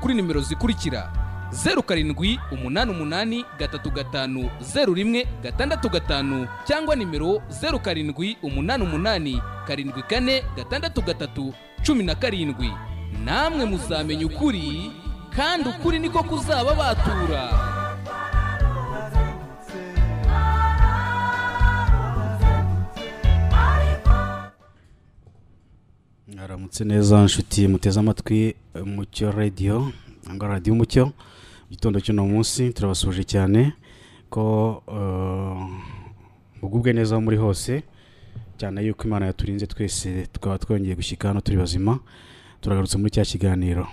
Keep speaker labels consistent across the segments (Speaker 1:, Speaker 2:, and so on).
Speaker 1: kuri nimero zikurikira zeru karindwi umunani umunani gatatu gatanu zeru rimwe gatandatu gatanu cyangwa nimero zeru karindwi umunani umunani karindwi kane gatandatu gatatu cumi na karindwi namwe muzamenya ukuri kandi ukuri niko kuzaba batura
Speaker 2: haramutse neza nshuti muteze amatwi eh, mucyo radiyo cyangwa radiyo umucyo mu gitondo cy'uno munsi turabasuhuje cyane ko eh, mugubwe neza aho muri hose cyane yuko imana yaturinze twese tukaba twongeye gushyika hano turi bazima turagarutse muri cya kiganiro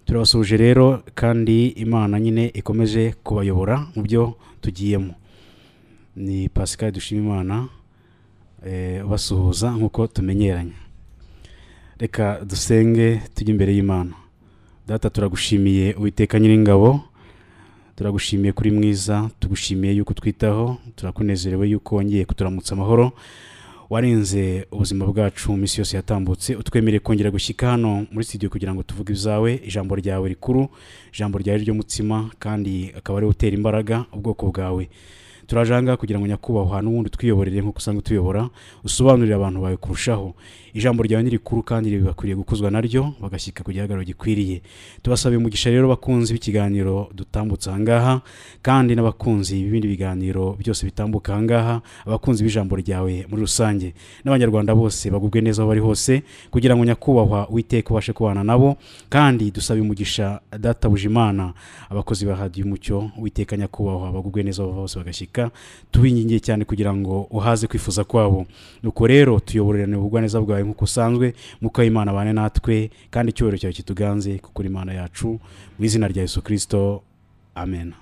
Speaker 2: turabasuhuje rero kandi imana nyine ikomeje kubayobora mu byo tugiyemo ni pascal dushima imana eh, basuhuza nk'uko tumenyeranye reka dusenge tujye imbere y'imana data turagushimiye uwiteka nyiringabo turagushimiye kuri mwiza tugushimiye yuko utwitaho turakunezerewe yuko wongeye kuturamutsa amahoro warenze ubuzima bwacu mu minsi yose yatambutse utwemereye kongera gushyika hano muri studio kugira ngo tuvuge ibyawe ijambo ryawe rikuru ijambo ryawe ry'umutsima kandi akaba ariwe utera imbaraga ubwoko bwawe turajanga kugira ngo nyakubahwa ahantu ubundi twiyoborere nk'uko usanga utuyobora usobanurire abantu bawe kurushaho ijambo ryawe ni rikuru kandi ribakwiriye gukuzwa naryo bagashyika ku gihagararo gikwiriye tubasabiye umugisha rero bakunzi b'ikiganiro dutambutse ahangaha kandi n'abakunzi b'ibindi biganiro byose bitambuka ahangaha abakunzi b'ijambo ryawe muri rusange n'abanyarwanda bose bagubwe neza aho bari hose kugira ngo nyakubahwa witeka ubashe kubana nabo kandi dusaba umugisha data bujimana abakozi ba radiyo umucyo witeka nyakubahwa bagubwe neza aho bava hose bagashyika tubingingiye cyane kugira ngo uhaze kwifuza kwabo nuko rero tuyoborerane ubugwaneza bwawe nk'uko usanzwe muko imana bane natwe kandi icyubahiro cyawe kituganze kuko uri imana yacu mu izina rya yesu kirisito amen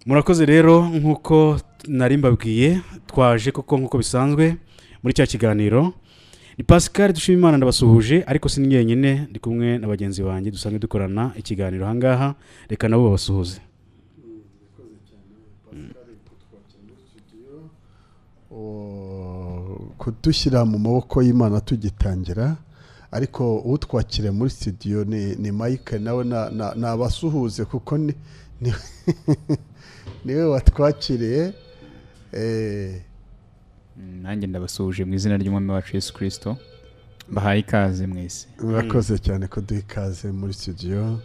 Speaker 2: murakoze rero nk'uko nari mbabwiye twaje koko nk'uko bisanzwe muri cya kiganiro ni pascal dushima imana ndabasuhuje ariko si njyenyine ndi kumwe na bagenzi banjye dusanzwe dukorana ikiganiro ahangaha reka nabo babasuhuze
Speaker 3: O- kudushyira mu maboko y'imana tugitangira ariko utwakire muri studio ni, ni mike nawe na- na- nabasuhuze kuko ni, ni, niwe watwakiriye eh,
Speaker 4: Mm, nanjye ndabasuhuje mu izina ry'umwami wacu yesu kirisito bahaye ikaze mwese
Speaker 3: murakoze cyane kuduha ikaze muri studio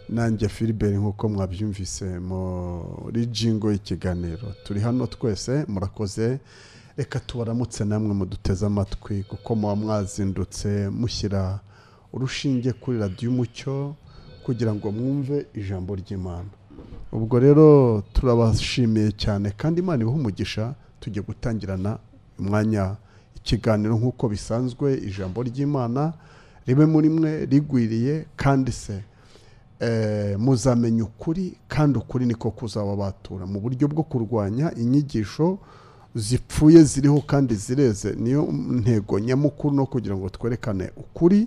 Speaker 3: nanjye filibert nk'uko mwabyumvise muri jingo y'ikiganiro turi hano twese murakoze reka tubaramutse namwe muduteze amatwi kuko muba mwazindutse mushyira urushinge kuri radiyo umucyo kugira ngo mwumve ijambo ry'imana ubwo rero turabashimiye cyane kandi imana ibahe umugisha tujye gutangirana umwanya ikiganiro nk'uko bisanzwe ijambo ry'imana ribe muri mwe rigwiriye kandi se eh, muzamenya ukuri kandi ukuri niko kuzaba batura mu buryo bwo kurwanya inyigisho zipfuye ziriho kandi zireze niyo ntego nyamukuru no kugira ngo twerekane ukuri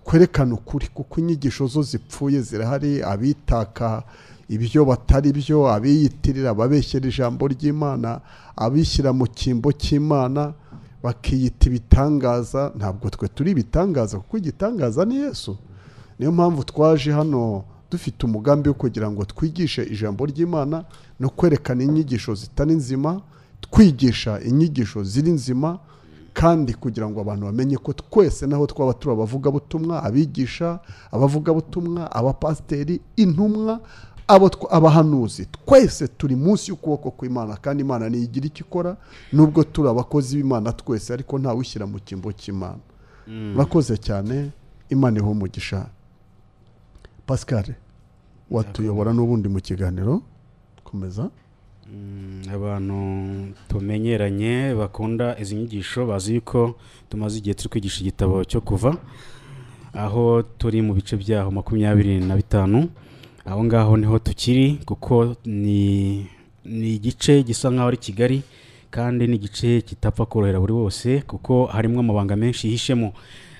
Speaker 3: twerekane ukuri kuko inyigisho zo zipfuye zirahari abitaka ibyo batari byo abiyitirira ababeshyera ijambo ry'imana abishyira mu cyimbo cy'imana bakiyita ibitangaza ntabwo twe turi ibitangaza kuko igitangaza ni yesu niyo mpamvu twaje hano dufite umugambi wo kugira ngo twigishe ijambo ry'imana no kwerekana inyigisho zitari nzima twigisha inyigisho ziri nzima kandi kugira ngo abantu bamenye ko twese naho twaba turi abavugabutumwa abigisha abavugabutumwa abapasiteri intumwa abo tw- abahanuzi twese turi munsi y'ukuboko kw'imana kandi imana ntiyigira icyo ikora nubwo turi abakozi b'imana twese ariko ntawishyira mu cyimbo cy'imana murakoze cyane imana iho umugisha pascal watuyobora n'ubundi mu kiganiro komeza
Speaker 2: abantu tumenyeranye bakunda izi nyigisho bazi yuko tumaze igihe turi kwigisha igitabo cyo kuva aho turi mu bice byaho makumyabiri na bitanu aho ngaho niho tukiri kuko ni ni igice gisa nk'aho ari kigari kandi ni igice kitapfa korohera buri wose kuko harimo amabanga menshi yihishemo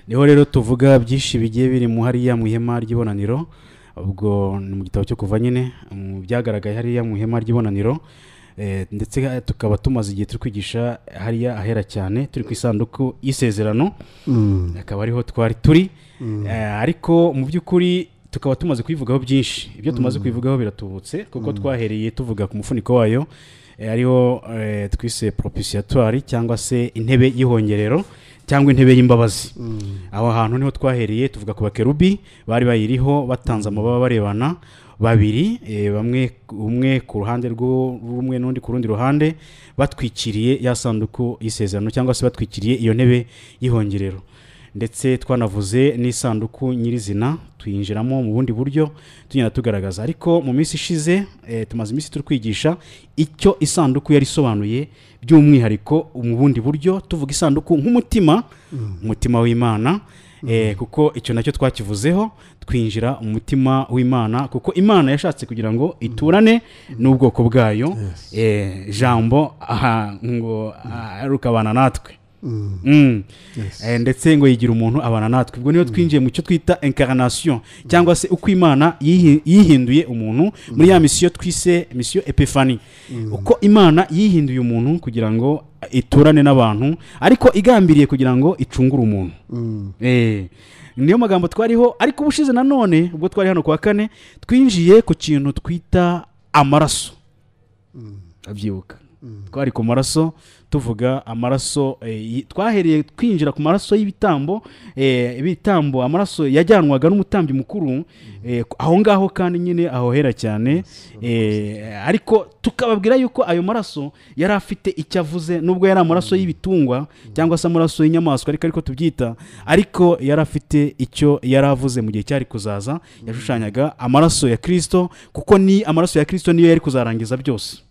Speaker 2: niho rero tuvuga byinshi bigiye biri mu hariya mu ihema ry'ibonaniro ubwo ni mu gitabo cyo kuva nyine mu byagaragaye hariya mu ihema ry'ibonaniro Eh, ndetse eh, tukaba tumaze igihe turi kwigisha hariya ahera cyane turi ku isanduku y'isezerano
Speaker 3: Mm.
Speaker 2: akaba ariho twari turi Eh, ariko mu by'ukuri tukaba tumaze kubivugaho byinshi ibyo tumaze kubivugaho biratubutse kuko twahereye tuvuga ku mufuniko wayo eh, ariho eh, twise propitiatoire cyangwa se intebe y'ihongerero cyangwa intebe y'imbabazi aho hantu niho twahereye tuvuga ku bakerubi bari bayiriho batanze amababa barebana babiri eh, bamwe umwe ku ruhande rw'u- rumwe n'undi ku rundi ruhande batwikiriye ya sanduku y'isezerano cyangwa se batwikiriye iyo ntebe y'ihongerero ndetse twanavuze n'isanduku nyirizina tuyinjiramo mu bundi buryo tugenda tugaragaza ariko mu minsi ishize eh, tumaze iminsi turi kwigisha icyo isanduku yari isobanuye by'umwihariko mu bundi buryo tuvuga isanduku nk'umutima umutima w'imana eh, kuko icyo nacyo twakivuzeho twinjira mu mutima w'imana kuko imana yashatse kugira ngo iturane n'ubwoko bwayo
Speaker 3: Yes.
Speaker 2: eh, jambo aha, ngo aheruka abana natwe
Speaker 3: Mm.
Speaker 2: Mm.
Speaker 3: Yes.
Speaker 2: Eh, ndetse ngo yigira umuntu abana natwe ubwo niyo twinjiye mu cyo twita incarnation cyangwa se uko imana yihi- yihinduye umuntu muri ya misiyo twise misiyo epifani uko imana yihinduye umuntu kugira ngo iturane n'abantu ariko igambiriye kugira ngo icungure umuntu
Speaker 3: Mm.
Speaker 2: Eh, niyo magambo twariho ariko ubushize nanone ubwo twari hano ku wa kane twinjiye ku kintu twita amaraso abyibuka twari ku maraso tuvuga amaraso eh, yi- twahereye twinjira ku maraso y'ibitambo eh, ibitambo amaraso yajyanwaga n'umutambyi mukuru eh, ku- aho ngaho kandi nyine ahohera cyane eh, ariko tukababwira yuko ayo maraso yari afite icyo avuze nubwo yari amaraso y'ibitungwa cyangwa se amaraso y'inyamaswa ariko ariko tubyita ariko yari afite icyo yari avuze mu gihe cyari kuzaza yashushanyaga amaraso ya kirisito kuko ni amaraso ya kirisito niyo yari kuzarangiza byose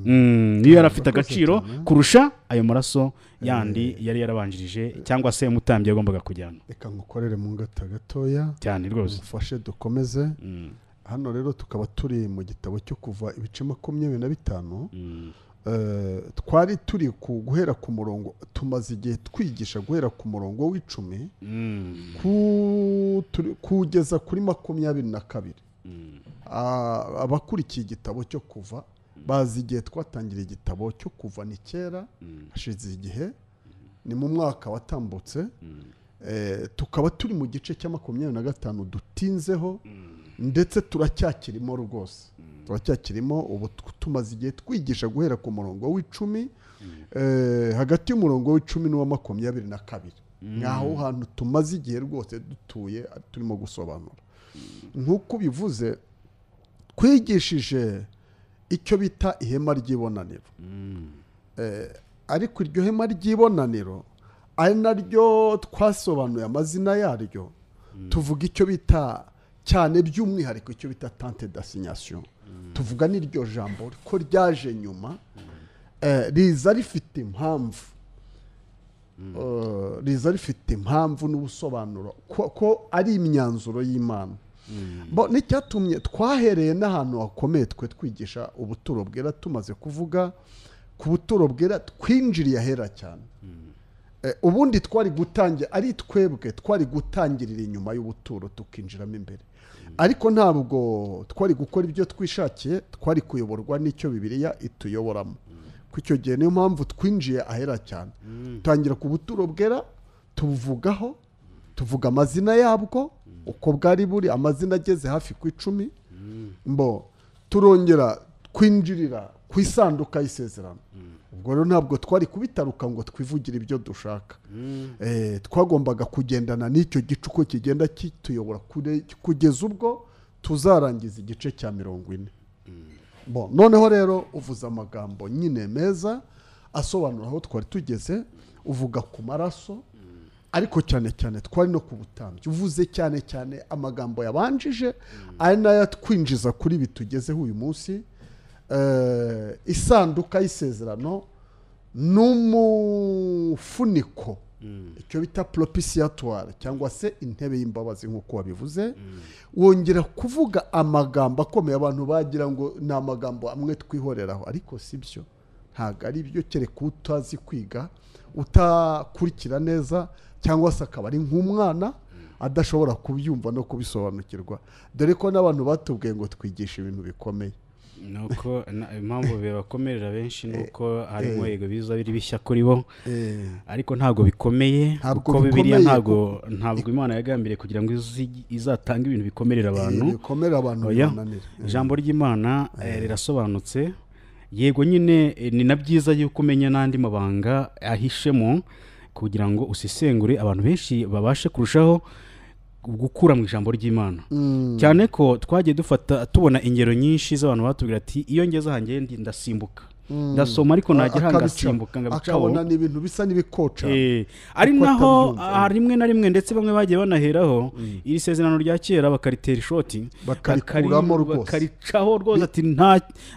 Speaker 2: Mm, niyo yari afite agaciro kurusha ayo maraso yandi yari yarabanjirije cyangwa se umutambyi yagombaga kujyana
Speaker 3: reka ngukorere mu ngata gatoya
Speaker 2: cyane rwose
Speaker 3: umufashe dukomeze
Speaker 2: Mm,
Speaker 3: hano rero tukaba turi mu gitabo cyo kuva ibice makumyabiri na bitanu
Speaker 2: mm,
Speaker 3: Eh, twari turi ku guhera ku murongo tumaze igihe twigisha guhera ku murongo w'icumi
Speaker 2: mm,
Speaker 3: ku- turi- kugeza kuri makumyabiri na kabiri
Speaker 2: mm,
Speaker 3: Ah, abakurikiye igitabo cyo kuva bazi igihe twatangira igitabo cyo kuva ni kera
Speaker 2: mm,
Speaker 3: hashize igihe ni mu mwaka watambutse
Speaker 2: mm,
Speaker 3: Eh, tukaba turi mu gice cya makumyabiri na gatanu dutinzeho ndetse turacyakirimo rwose turacyakirimo ubu t- tumaze igihe twigisha guhera ku murongo w'icumi eh, hagati y'umurongo w'icumi n'uwa makumyabiri na kabiri nk'aho hantu tumaze igihe rwose dutuye ah, turimo gusobanura nk'uko ubivuze twigishije icyo bita ihema ry'ibonaniro Eh, ariko iryo hema ry'ibonaniro ari naryo twasobanuye amazina yaryo tuvuga icyo bita cyane by'umwihariko icyo bita tante d'asinyasiyo tuvuga n'iryo jambo ko ryaje nyuma eh, riza rifite impamvu Eh, riza rifite impamvu n'ubusobanuro ko ko ari imyanzuro y'imana Bo, n'icyatumye twahereye n'ahantu hakomeye twe twigisha ubuturo bwera tumaze kuvuga ku buturo bwera twinjiriye ahera cyane Eh, ubundi twari gutangira ari twebwe twari gutangirira inyuma y'ubuturo tukinjiramo imbere ariko ntabwo twari gukora ibyo twishakiye twari kuyoborwa n'icyo bibiriya ituyoboramo ku icyo gihe niyo mpamvu twinjiye ahera cyane tangira ku buturo bwera tubuvugaho tuvuga amazina yabwo uko bwari buri amazina ageze hafi ku icumi mbo turongera kwinjirira ku isanduka y'isezerano ubwo rero ntabwo twari kubitaruka ngo twivugire ibyo dushaka Eh, twagombaga kugendana n'icyo gicuko kigenda kituyobora kure- kugeza ubwo tuzarangiza igice cya mirongo ine Bon, noneho rero uvuze amagambo nyine meza asobanura aho twari tugeze uvuga ku maraso ariko cyane cyane twari no ku butambyi uvuze cyane cyane amagambo yabanjije ari nayo atwinjiza kuri ibi tugezeho uyu munsi Eh, isanduka y'isezerano n'umufuniko icyo bita propitiatoire cyangwa se intebe y'imbabazi nk'uko wabivuze wongera kuvuga amagambo akomeye abantu bagira ngo ni amagambo amwe twihoreraho ariko si byo ntabwo ari byo kereka utazi kwiga utakurikira neza cyangwa se akaba ari nk'umwana adashobora kubyumva no kubisobanukirwa dore ko n'abantu batubwiye ngo twigishe ibintu bikomeye
Speaker 2: ni uko na- impamvu bibakomerera benshi ni uko harimo
Speaker 3: eh.
Speaker 2: yego biza biri bishya kuri bo
Speaker 3: Eh,
Speaker 2: ariko ntabwo bikomeye
Speaker 3: Ntabwo
Speaker 2: kuko bibiriya
Speaker 3: bikomeye,
Speaker 2: ntabwo ntabwo imana yagambiriye kugira ngo izi- izatange ibintu bikomerera abantu
Speaker 3: eh, bikomere abantu
Speaker 2: Oya.
Speaker 3: bibananire Eh,
Speaker 2: ijambo ry'imana eh, rirasobanutse yego nyine eh, ni na byiza yuko umenya n'andi mabanga ahishemo kugira ngo usesengure abantu benshi babashe kurushaho gukura mu ijambo ry'imana
Speaker 3: mm,
Speaker 2: cyane ko twagiye dufata tubona ingero nyinshi z'abantu batubwira ati iyo ngeze ahanjye ndi- ndasimbuka
Speaker 3: mm.
Speaker 2: ndasoma ariko najya
Speaker 3: Akabica-
Speaker 2: hangasimbuka ngabicaho
Speaker 3: akabona ni ibintu bisa n'ibikoca
Speaker 2: Eh, ari
Speaker 3: Uko
Speaker 2: naho
Speaker 3: atabyumva.
Speaker 2: ah, rimwe na rimwe ndetse bamwe bagiye banaheraho iri sezerano rya kera bakaritera ishoti
Speaker 3: Bakarikuramo
Speaker 2: bakari-
Speaker 3: rwose.
Speaker 2: bakaricaho rwose ati nta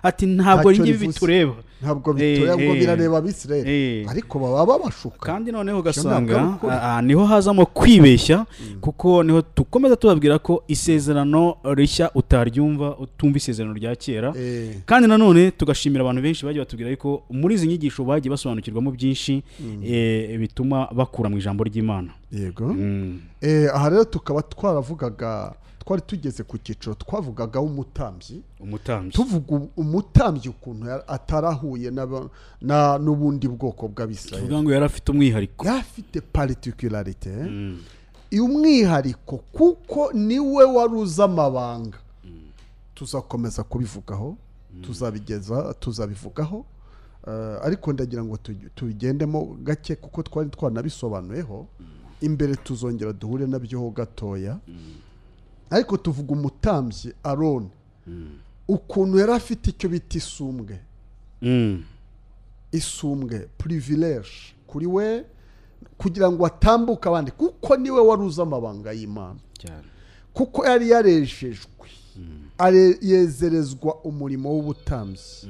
Speaker 2: ati ntabwo
Speaker 3: Ntacyo
Speaker 2: ari njye ibi
Speaker 3: rivuze.
Speaker 2: bitureba
Speaker 3: ntabwo
Speaker 2: Eh,
Speaker 3: bitoya ngo
Speaker 2: eh.
Speaker 3: birareba abisirayeli
Speaker 2: Eh.
Speaker 3: ariko baba babashuka
Speaker 2: kandi noneho
Speaker 3: ntabwo ari
Speaker 2: ugasanga
Speaker 3: ukuri.
Speaker 2: ah, ah, niho hazamo kwibeshya kuko niho dukomeza tubabwira ko isezerano rishya utaryumva utumva isezerano rya kera
Speaker 3: Eh,
Speaker 2: kandi nanone tugashimira abantu benshi bagiye batubwira ariko muri izi nyigisho bagiye basobanukirwamo byinshi eh, bituma bakura mu ijambo ry'imana
Speaker 3: yego
Speaker 2: Mm.
Speaker 3: Eh, aha rero tukaba twaravugaga twari tugeze ku cyiciro twavugagaho umutambyi
Speaker 2: umutambyi
Speaker 3: tuvuga u- umutambyi ukuntu yari- atarahuye n'aba- na- n'ubundi bwoko bw'abisirayeli
Speaker 2: tuvuga ngo yari afite umwihariko
Speaker 3: yari afite paritikilarite
Speaker 2: Mm.
Speaker 3: umwihariko kuko niwe wari uzi amabanga tuzakomeza kubivugaho tuzabigeza tuzabivugaho Eh, ariko ndagira ngo tugi- tubigendemo gake kuko twari twanabisobanuyeho imbere tuzongera duhure nabyo ho gatoya ariko tuvuga umutambyi aroni ukuntu yari afite icyo bita isumbwe
Speaker 2: Mm.
Speaker 3: isumbwe purivileje kuri we kugira ngo atambuke abandi kuko niwe wari uzi amabanga y'imana
Speaker 2: cyane
Speaker 3: kuko yari yarejejwe Are- yezerezwa umurimo w'ubutambyi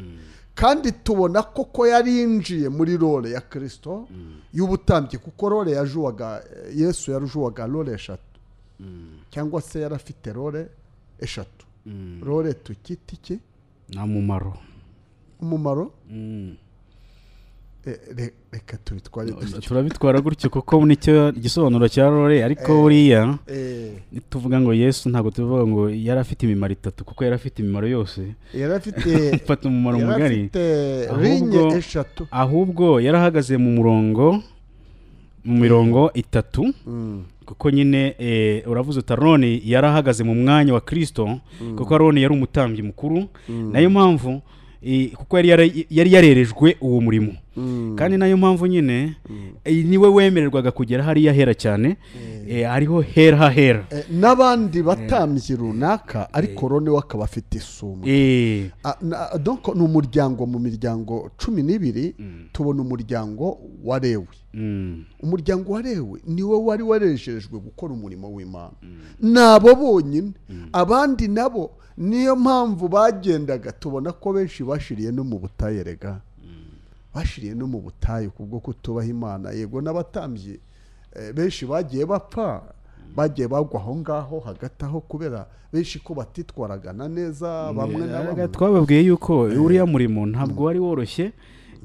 Speaker 3: kandi tubona koko yari yinjiye muri role ya kirisito y'ubutambyi kuko role yajuwaga yesu yarujuwaga role eshatu cyangwa se yari afite role eshatu role tukita iki
Speaker 2: nta mumaro
Speaker 3: umumaro Eh, re- reka tubitware dutyo
Speaker 2: turabitwara gutyo kuko nicyo igisobanuro cya rore ariko buriya
Speaker 3: Eh,
Speaker 2: tuvuga ngo yesu ntabwo tuvuga ngo yari afite imimaro itatu kuko yari afite imimaro yose
Speaker 3: yari afite
Speaker 2: ifata umumaro
Speaker 3: yari
Speaker 2: mugari
Speaker 3: afite
Speaker 2: Ahubwo-
Speaker 3: rinye eshatu
Speaker 2: ahubwo yari ahagaze mu murongo mu mirongo itatu kuko nyine eh, uravuze uti aroni yari ahagaze mu mwanya wa kirisito kuko aroni yari umutambyi mukuru nayo mpamvu eh, kuko yari yara- yari yarerejwe uwo murimo kandi nayo mpamvu nyine eh, niwe wemererwaga kugera hariya hera cyane eh, hariho hera hahera
Speaker 3: Eh, n'abandi batambyi runaka ariko rone we akaba afite isumbwe
Speaker 2: Eh,
Speaker 3: Ah, na- donc ni umuryango mu miryango cumi n'ibiri tubona umuryango wa lewi
Speaker 2: mm,
Speaker 3: umuryango wa lewi niwe wari warejejwe gukora umurimo w'imana ni abo bonyine abandi nabo niyo mpamvu bagendaga tubona ko benshi bashiriye no mu butayu rega bashiriye no mu butayu kubwo kutubaha imana yego n'abatambyi eh, benshi bagiye bapfa bagiye bagwa aho ngaho hagati aho kubera benshi ko batitwaragana neza bamwe na
Speaker 2: Yaraga
Speaker 3: bamwe
Speaker 2: twababwiye yuko uriya murimo ntabwo wari woroshye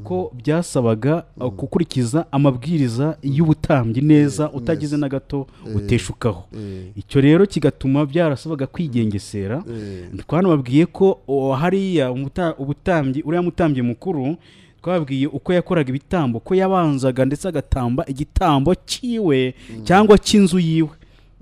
Speaker 2: ko byasabaga uh, gukurikiza amabwiriza y'ubutambyi neza utagize na gato uteshukaho
Speaker 3: Eh,
Speaker 2: icyo rero kigatuma byarasabaga kwigengesera
Speaker 3: eh,
Speaker 2: twanababwiye ko o, hariya umuta- ubutambyi uriya mutambyi mukuru twababwiye uko yakoraga ibitambo ko yabanzaga ndetse agatamba igitambo cyiwe cyangwa cy'inzu yiwe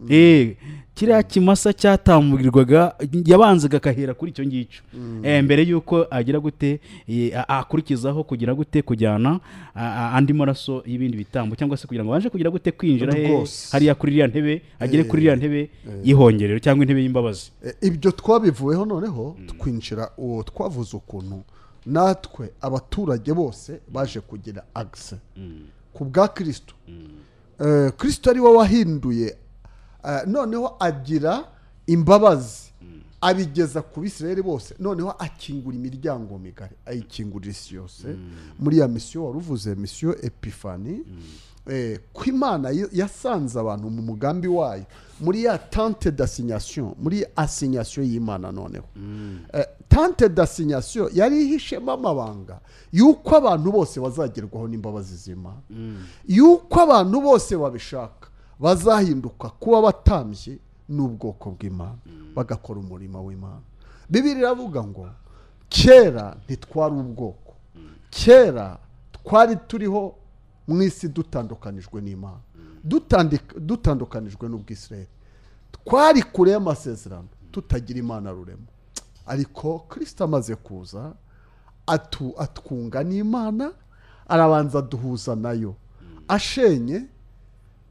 Speaker 2: Eh, kiriya kimasa cyatambirwaga yabanzaga akahera kuri icyo ngicyo Eh, mbere y'uko agira gute eh, a- akurikizaho kugira gute kujyana a- a- andi maraso y'ibindi bitambo cyangwa se kugira ngo abashe kugira gute kwinjira he-
Speaker 3: Rwose.
Speaker 2: hariya kuri iriya ntebe agere kuri iriya ntebe y'ihongerero cyangwa intebe y'imbabazi
Speaker 3: eh, ibyo twabivuyeho noneho twinjira uwo twavuze ukuntu natwe abaturage bose baje kugira agise ku bwa kirisito Eh, kirisito ari we wahinduye eh, noneho agira imbabazi abigeza ku bisirayeli bose noneho akingura imiryango migari ayikingurira isi yose muri ya misiyo wari uvuze misiyo epifani eh, ko imana y- yasanze abantu mu mugambi wayo muri ya tante d'asinyasiyo muri asinyasiyo y'imana noneho Eh, tante d'asinyasiyo yari ihishemo amabanga y'uko abantu bose bazagerwaho n'imbabazi z'imana y'uko abantu bose babishaka bazahinduka kuba batambye n'ubwoko bw'imana bagakora umurimo w'imana bibiri iravuga ngo kera ntitwari ubwoko kera twari turiho mu isi dutandukanijwe n'imana Dutandika- dutandukanijwe n'ubwisirayeli twari kure y'amasezerano tutagira imana rurema ariko kirisita amaze kuza atu atwunga n'imana arabanza aduhuza nayo ashenye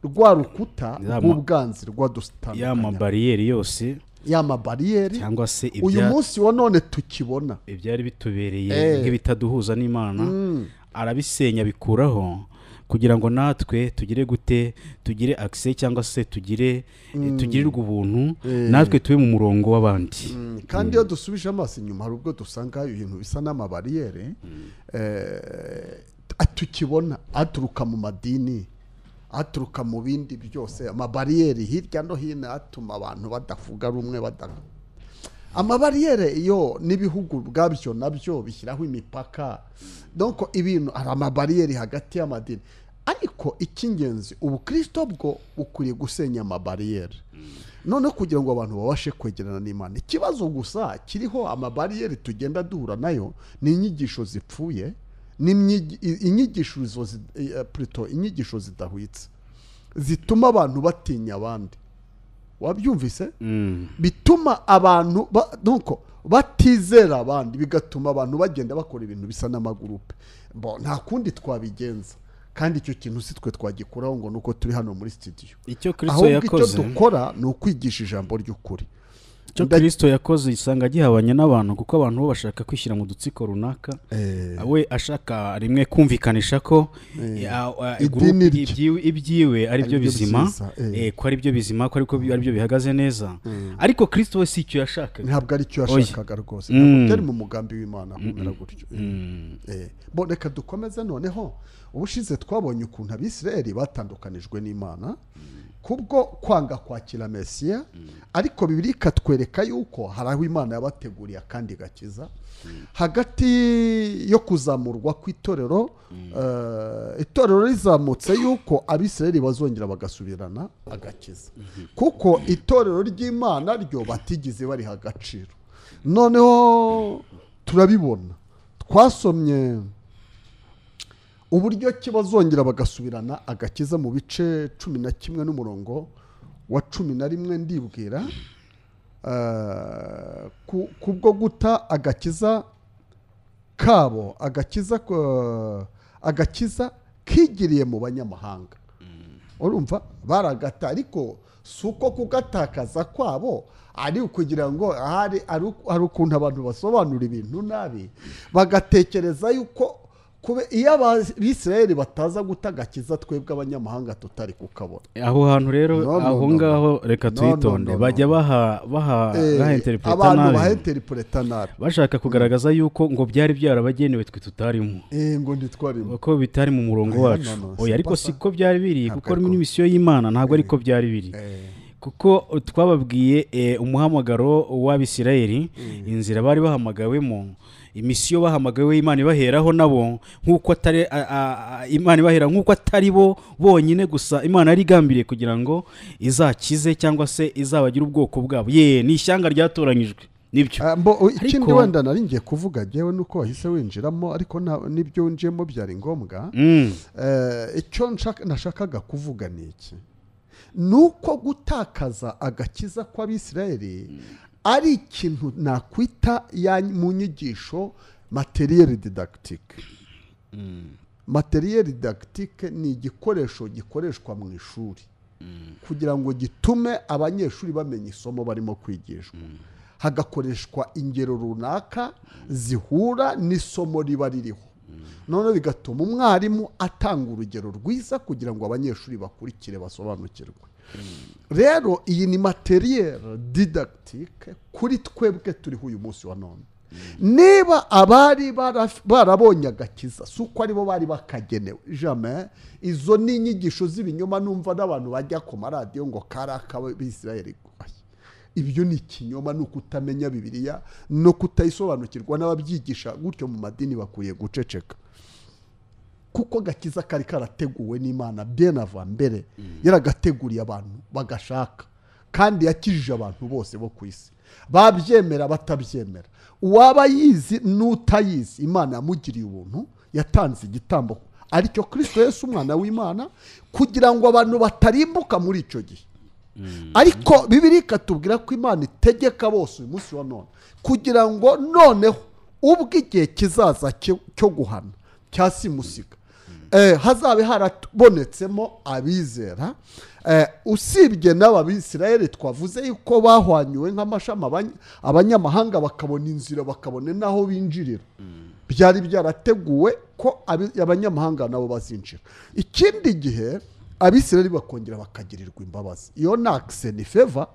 Speaker 3: rwa rukuta
Speaker 2: Ya ma-
Speaker 3: rw'ubwanzi
Speaker 2: ya
Speaker 3: rwadutandukanya
Speaker 2: mabariyeri yose
Speaker 3: ya mabariyeri
Speaker 2: cyangwa se
Speaker 3: uyu
Speaker 2: ibya-
Speaker 3: munsi wa none tukibona
Speaker 2: ibyari
Speaker 3: Eh.
Speaker 2: bitubereye nk'ibitaduhuza n'imana
Speaker 3: Mm.
Speaker 2: arabisenya abikuraho kugira ngo natwe tugire gute tugire akise cyangwa se tugire tugirirwe ubuntu
Speaker 3: Eh.
Speaker 2: natwe tube mu murongo w'abandi
Speaker 3: Mm, kandi iyo dusubije amaso inyuma hari ubwo dusanga ibintu bisa n'amabariyeri eh, tukibona aturuka mu madini aturuka mu bindi byose amabariyeri hirya no hino atuma abantu badavuga rumwe bada- amabariyeri iyo n'ibihugu ubwabyo nabyo bishyiraho imipaka donc ibintu hari amabariyeri hagati y'amadini ariko icy'ingenzi ubukristo bwo bukwiriye gusenya amabariyeri noneho kugira ngo abantu babashe kwegerana n'imana ikibazo gusa kiriho amabariyeri tugenda duhura nayo ni inyigisho zipfuye ni imyigi- i- inyigisho zi- eh, plutôt inyigisho zidahwitse zituma abantu batinya abandi wabyumvise
Speaker 2: Mm.
Speaker 3: bituma abantu ba- donc batizera abandi bigatuma abantu bagenda bakora ibintu bisa n'amagurupe Bo, nta kundi twabigenza kandi icyo kintu si twe twagikuraho ngo nuko turi hano muri studio
Speaker 2: icyo kristo
Speaker 3: ahubwo icyo
Speaker 2: yakoze
Speaker 3: dukora ni ukwigisha ijambo ry'ukuri
Speaker 2: icyo
Speaker 3: nda-
Speaker 2: kristo yakoze usanga gihabanye n'abantu kuko abantu bo bashaka kwishyira mu dutsiko runaka we ashaka rimwe kumvikanisha ko
Speaker 3: Eh.
Speaker 2: a- a-
Speaker 3: Idini
Speaker 2: group
Speaker 3: rye.
Speaker 2: ibyiwe- ibyiwe ari byo
Speaker 3: byo
Speaker 2: bizima
Speaker 3: byiza, eh.
Speaker 2: eh, ko ari byo bizima ko ariko bi- ari byo bihagaze neza ariko kristo we si icyo yashakaga
Speaker 3: ntabwo ari cyo
Speaker 2: Oya.
Speaker 3: yashakaga rwose ntabwo
Speaker 2: Mm.
Speaker 3: byari mu mugambi w'imana kumera gutyo Eh, bo reka dukomeze noneho ubushize twabonye ukuntu abisirayeli batandukanijwe n'imana kubwo kwanga kwakira mesiya ariko bibiri ikatwereka yuko hari aho imana yabateguriye akandi gakiza hagati yo kuzamurwa kw'itorero eh, itorero rizamutse yuko abisirayeli bazongera bagasubirana agakiza kuko itorero ry'imana ryo batigeze bariha agaciro noneho turabibona twasomye uburyo ki bazongera bagasubirana agakiza mu bice cumi na kimwe n'umurongo wa cumi na rimwe ndibwira Eh, ku- kubwo guta agakiza kabo agakiza ko- agakiza kigiriye mu banyamahanga urumva baragata ariko si uko kugatakaza kwabo ari ukugira ngo ahari ari uku- hari ukuntu abantu basobanura ibintu nabi bagatekereza yuko kube- iyo abisirayeli bataza guta agakiza twebwe abanyamahanga tutari kukabona
Speaker 2: aho hantu rero
Speaker 3: No, no,
Speaker 2: aho
Speaker 3: no, no.
Speaker 2: ngaho reka
Speaker 3: No,
Speaker 2: twitonde
Speaker 3: no, no, no.
Speaker 2: bajya baha baha
Speaker 3: Eh,
Speaker 2: bahenterinteripureta
Speaker 3: abantu
Speaker 2: nabi
Speaker 3: baheteripureta nabi
Speaker 2: bashaka kugaragaza yuko ngo byari byarabagenewe twe tutarimo
Speaker 3: Eh, ngo ntitwarimo
Speaker 2: ko bitari mu murongo
Speaker 3: Oya,
Speaker 2: wacu
Speaker 3: no, no,
Speaker 2: oya
Speaker 3: si
Speaker 2: ariko
Speaker 3: pasa.
Speaker 2: siko byari biri
Speaker 3: Ntabwo
Speaker 2: kuko
Speaker 3: ariko.
Speaker 2: ni misiyo y'imana ntabwo ariko byari biri kuko twababwiye eh, umuhamagaro w'abisirayeli inzira bari bahamagawemo imisiyo bahamagawe imana ibaheraho nabo nk'uko atari a- a- a- imana ibahera nk'uko atari bo bonyine gusa imana yari igambiriye kugira ngo izakize cyangwa se izabagire ubwoko bwabo ye ni ishyanga ryatoranyijwe nibyo
Speaker 3: Ah, mbo- o- ikindi
Speaker 2: Ariko-
Speaker 3: wenda nari ngiye kuvuga ngewe nuko wahise winjiramo ariko nta- n'ibyo winjiyemo byari ngombwa
Speaker 2: Mm.
Speaker 3: Eh, icyo nshaka- nashakaga kuvuga ni iki ni uko gutakaza agakiza kw'abisirayeli ari ikintu nakwita ya- mu nyigisho materiyeri didagitike materiyeri didagitike ni igikoresho gikoreshwa mu ishuri kugira ngo gitume abanyeshuri bamenya isomo barimo kwigishwa hagakoreshwa ingero runaka zihura n'isomo riba ririho noneho bigatuma umwarimu atanga urugero rwiza kugira ngo abanyeshuri bakurikire basobanukirwe rero iyi ni materiyeri didagitike kuri twebwe turiho uyu munsi wa none niba abari baraf- barabonye agakiza si uko aribo bari bakagenewe jame izo ni inyigisho z'ibinyoma numva n'abantu bajya ku maradiyo ngo kari ak'abisirayeli guhaye ibyo ni ikinyoma ni ukutamenya bibiliya no kutayisobanukirwa n'ababyigisha gutyo mu madini bakwiye guceceka kuko gakiza kari karateguwe n'imana bien avant mbere yaragateguriye abantu bagashaka kandi yakijije abantu bose bo ku isi babyemera batabyemera uwaba yizi n'utayizi imana yamugiriye ubuntu yatanze igitambo ari cyo kirisito Yesu umwana w'imana kugira ngo abantu batarimbuka muri icyo gihe ariko bibiri ikatubwira ko imana itegeka bose uyu munsi wa none kugira ngo noneho ubwo igihe kizaza cyo cyo guhana cya simusiga eh, hazabe harabonetsemo abizera eh, usibye n'aba bisirayeli twavuze yuko bahwanyuwe nk'amashami abany- abanyamahanga bakabona inzira bakabona n'aho binjirira byari byarateguwe ko abi- abanyamahanga nabo bazinjira ikindi gihe abisirayeli bakongera bakagirirwa imbabazi iyo ni akiseni feva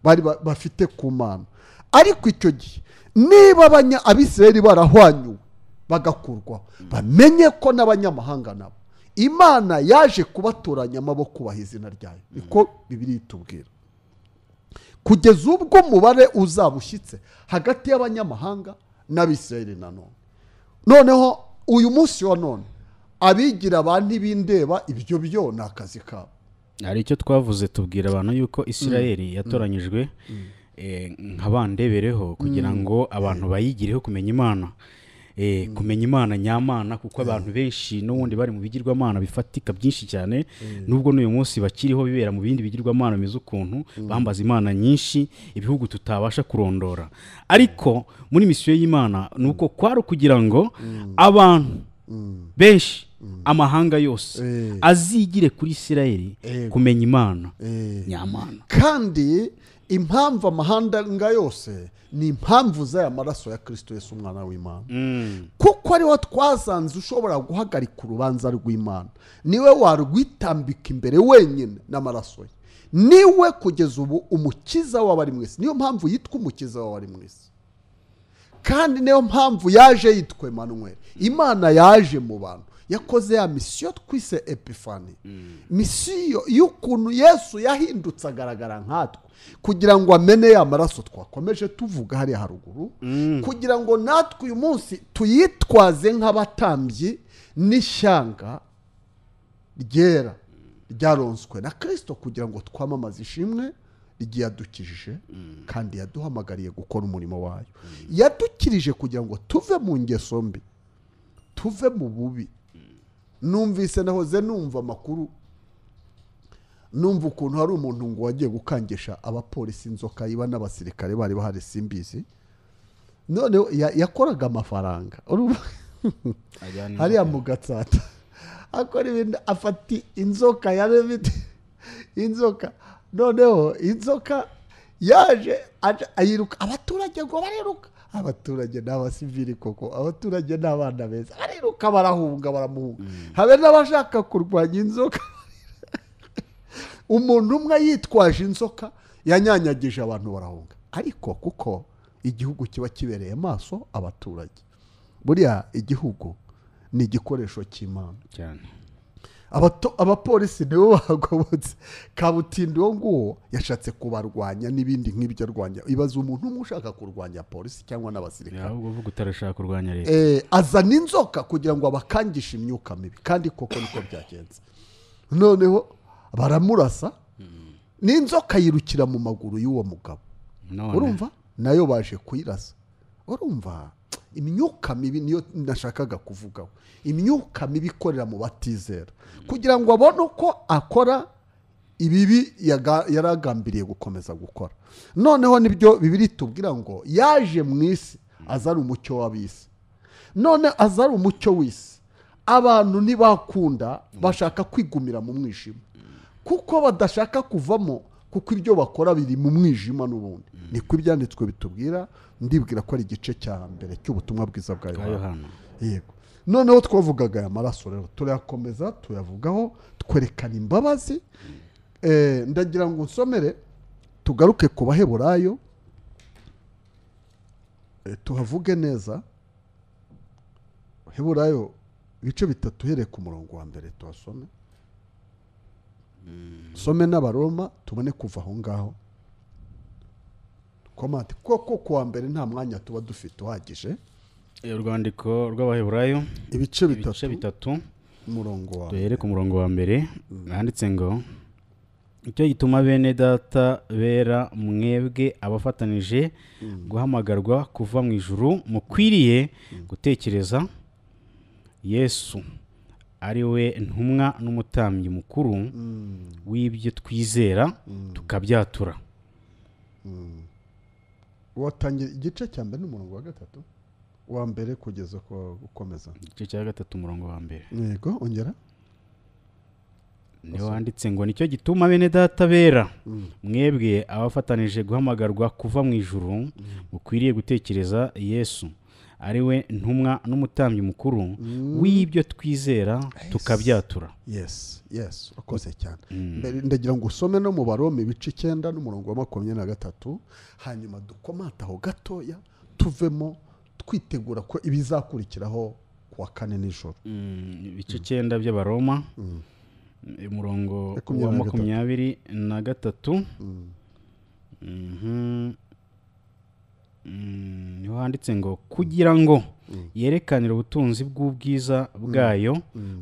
Speaker 3: bari ba- bafite ku mana ariko icyo gihe niba abanya- abisirayeli barahwanyuwe bagakurwaho bamenye ko n'abanyamahanga nabo imana yaje kubatoranya amaboko baha izina ryayo niko bibiri itubwira kugeza ubwo umubare uzaba ushyitse hagati y'abanyamahanga n'abisirayeli nanone noneho uyu munsi wa none abigira abantu ntibindeba ibyo byo ni akazi kabo
Speaker 2: hari icyo twavuze tubwira abantu yuko isirayeli yatoranyijwe eh, nka bandebereho kugira ngo abantu bayigireho kumenya imana Eh, kumenya imana nyamana kuko abantu benshi n'ubundi bari mu bigirwamana bifatika byinshi cyane nubwo n'uyu munsi bakiriho bibera mu bindi bigirwamana bimeze ukuntu bambaza imana nyinshi ibihugu tutabasha kurondora ariko muri misiyo y'imana ni uko kwari ukugira ngo abantu benshi amahanga yose
Speaker 3: Eh.
Speaker 2: azigire kuri isirayeli
Speaker 3: Yego.
Speaker 2: kumenya imana
Speaker 3: Eh,
Speaker 2: nyamana
Speaker 3: kandi impamvu amahanga yose ni impamvu z'aya maraso ya kirisito Yesu umwana w'imana kuko ariho twasanze ushobora guhagarika urubanza rw'imana niwe warwitambika imbere wenyine n'amaraso ye niwe kugeza ubu umukiza w'abari mu isi niyo mpamvu yitwa umukiza w'abari mu isi kandi niyo mpamvu yaje yitwa Emmanuel imana yaje mu bantu yakoze ya misiyo twise epifani misiyo y'ukuntu yesu yahindutse agaragara nkatwe kugira ngo amene ya maraso twakomeje tuvuga hariya haruguru kugira ngo natwe uyu munsi tuyitwaze nk'abatambyi n'ishyanga ryera ryaronswe na kirisito kugira ngo twamamaze ishimwe ryiyadukijije kandi yaduhamagariye gukora umurimo wayo yadukirije kugira ngo tuve mu ngeso mbi tuve mu bubi numvise nahoze numva amakuru numva ukuntu hari umuntu ngo wagiye gukangisha abapolisi inzoka iba n'abasirikare bari bahari simbizi noneho ya- yakoraga amafaranga Urumva- hariya mu gatsata akora ibintu afata inzoka ya remedi inzoka noneho inzoka yaje aje- ayiruka abaturage ngo bariruka abaturage ni abasivili koko abaturage ni abana beza bariruka barahunga baramuhunga habe n'abashaka kurwanya inzoka umuntu umwe yitwaje inzoka yanyanyagije abantu barahunga ariko kuko igihugu kiba kibereye amaso abaturage buriya igihugu ni igikoresho cy'imana
Speaker 2: cyane
Speaker 3: Abato- abapolisi nibo bagobotse kabutindi uwo nguwo yashatse kubarwanya n'ibindi nk'ibyo arwanya ibaza umuntu umwe ushaka kurwanya polisi cyangwa n'abasirikare
Speaker 2: ahubwo uvuga utarashaka kurwanya leta
Speaker 3: eh, azana inzoka kugira ngo abakangishe imyuka mibi kandi koko niko byagenze noneho baramurasa n'inzoka yirukira mu maguru y'uwo mugabo
Speaker 2: none
Speaker 3: urumva nayo baje kuyirasa urumva imyuka mibi niyo nashakaga kuvugaho imyuka mibi ikorera mu batizera kugira ngo abone uko akora ibibi yaga- yari agambiriye gukomeza gukora noneho nibyo bibiri tubwira ngo yaje mu isi azana umucyo w'ab'isi none azari umucyo w'isi abantu ntibakunda bashaka kwigumira mu mwijima kuko badashaka kuvamo kuko ibyo bakora biri mu mwijima n'ubundi niko ibyanditswe bitubwira ndibwira ko ari igice cya mbere cy'ubutumwa bwiza bwa
Speaker 2: bwa
Speaker 3: Yohana
Speaker 2: yohana
Speaker 3: yego noneho twavugaga aya maraso rero turayakomeza tuyavugaho twerekana imbabazi Eh, ndagira ngo nsomere tugaruke ku baheburayo Eh, tuhavuge neza heburayo ibice bitatu uhereye ku murongo wa mbere tuhasome some n'abaroma tubone kuva aho ngaho komati kuko kuwa mbere nta mwanya tuba dufite uhagije
Speaker 2: Eh, urwandiko rw'abaheburayo
Speaker 3: ibice
Speaker 2: ibice
Speaker 3: bitatu
Speaker 2: bitatu
Speaker 3: umurongo wa
Speaker 2: duhere ku murongo wa mbere handitse ngo icyo gituma bene data bera mwebwe abafatanije guhamagarwa kuva mu ijuru mukwiriye gutekereza yesu ari we ntumwa n'umutambyi mukuru w'ibyo twizera tukabyatura
Speaker 3: watangira igice cya mbere n'umurongo wa gatatu wa mbere kugeza uko ukomeza
Speaker 2: igice cya gatatu umurongo wa mbere
Speaker 3: yego ongera
Speaker 2: niho wanditse ngo nicyo gituma bene data bera mwebwe abafatanije guhamagarwa kuva mu ijuru mukwiriye gutekereza yesu ari we ntumwa n'umutambyi mukuru w'ibyo twizera tukabyatura
Speaker 3: yesi yesi urakoze cyane mbere ndagira ngo usome no mu barome ibice icyenda n'umurongo wa makumyabiri na gatatu hanyuma dukomate aho gatoya tuvemo twitegura ko ibizakurikiraho ku wa kane nijoro
Speaker 2: Mm, ibice icyenda by'abaroma umurongo wa
Speaker 3: Makumyabiri na gatatu.
Speaker 2: makumyabiri na gatatu Mhm. Mm, niho handitse ngo kugira ngo yerekanire ubutunzi bw'ubwiza bwayo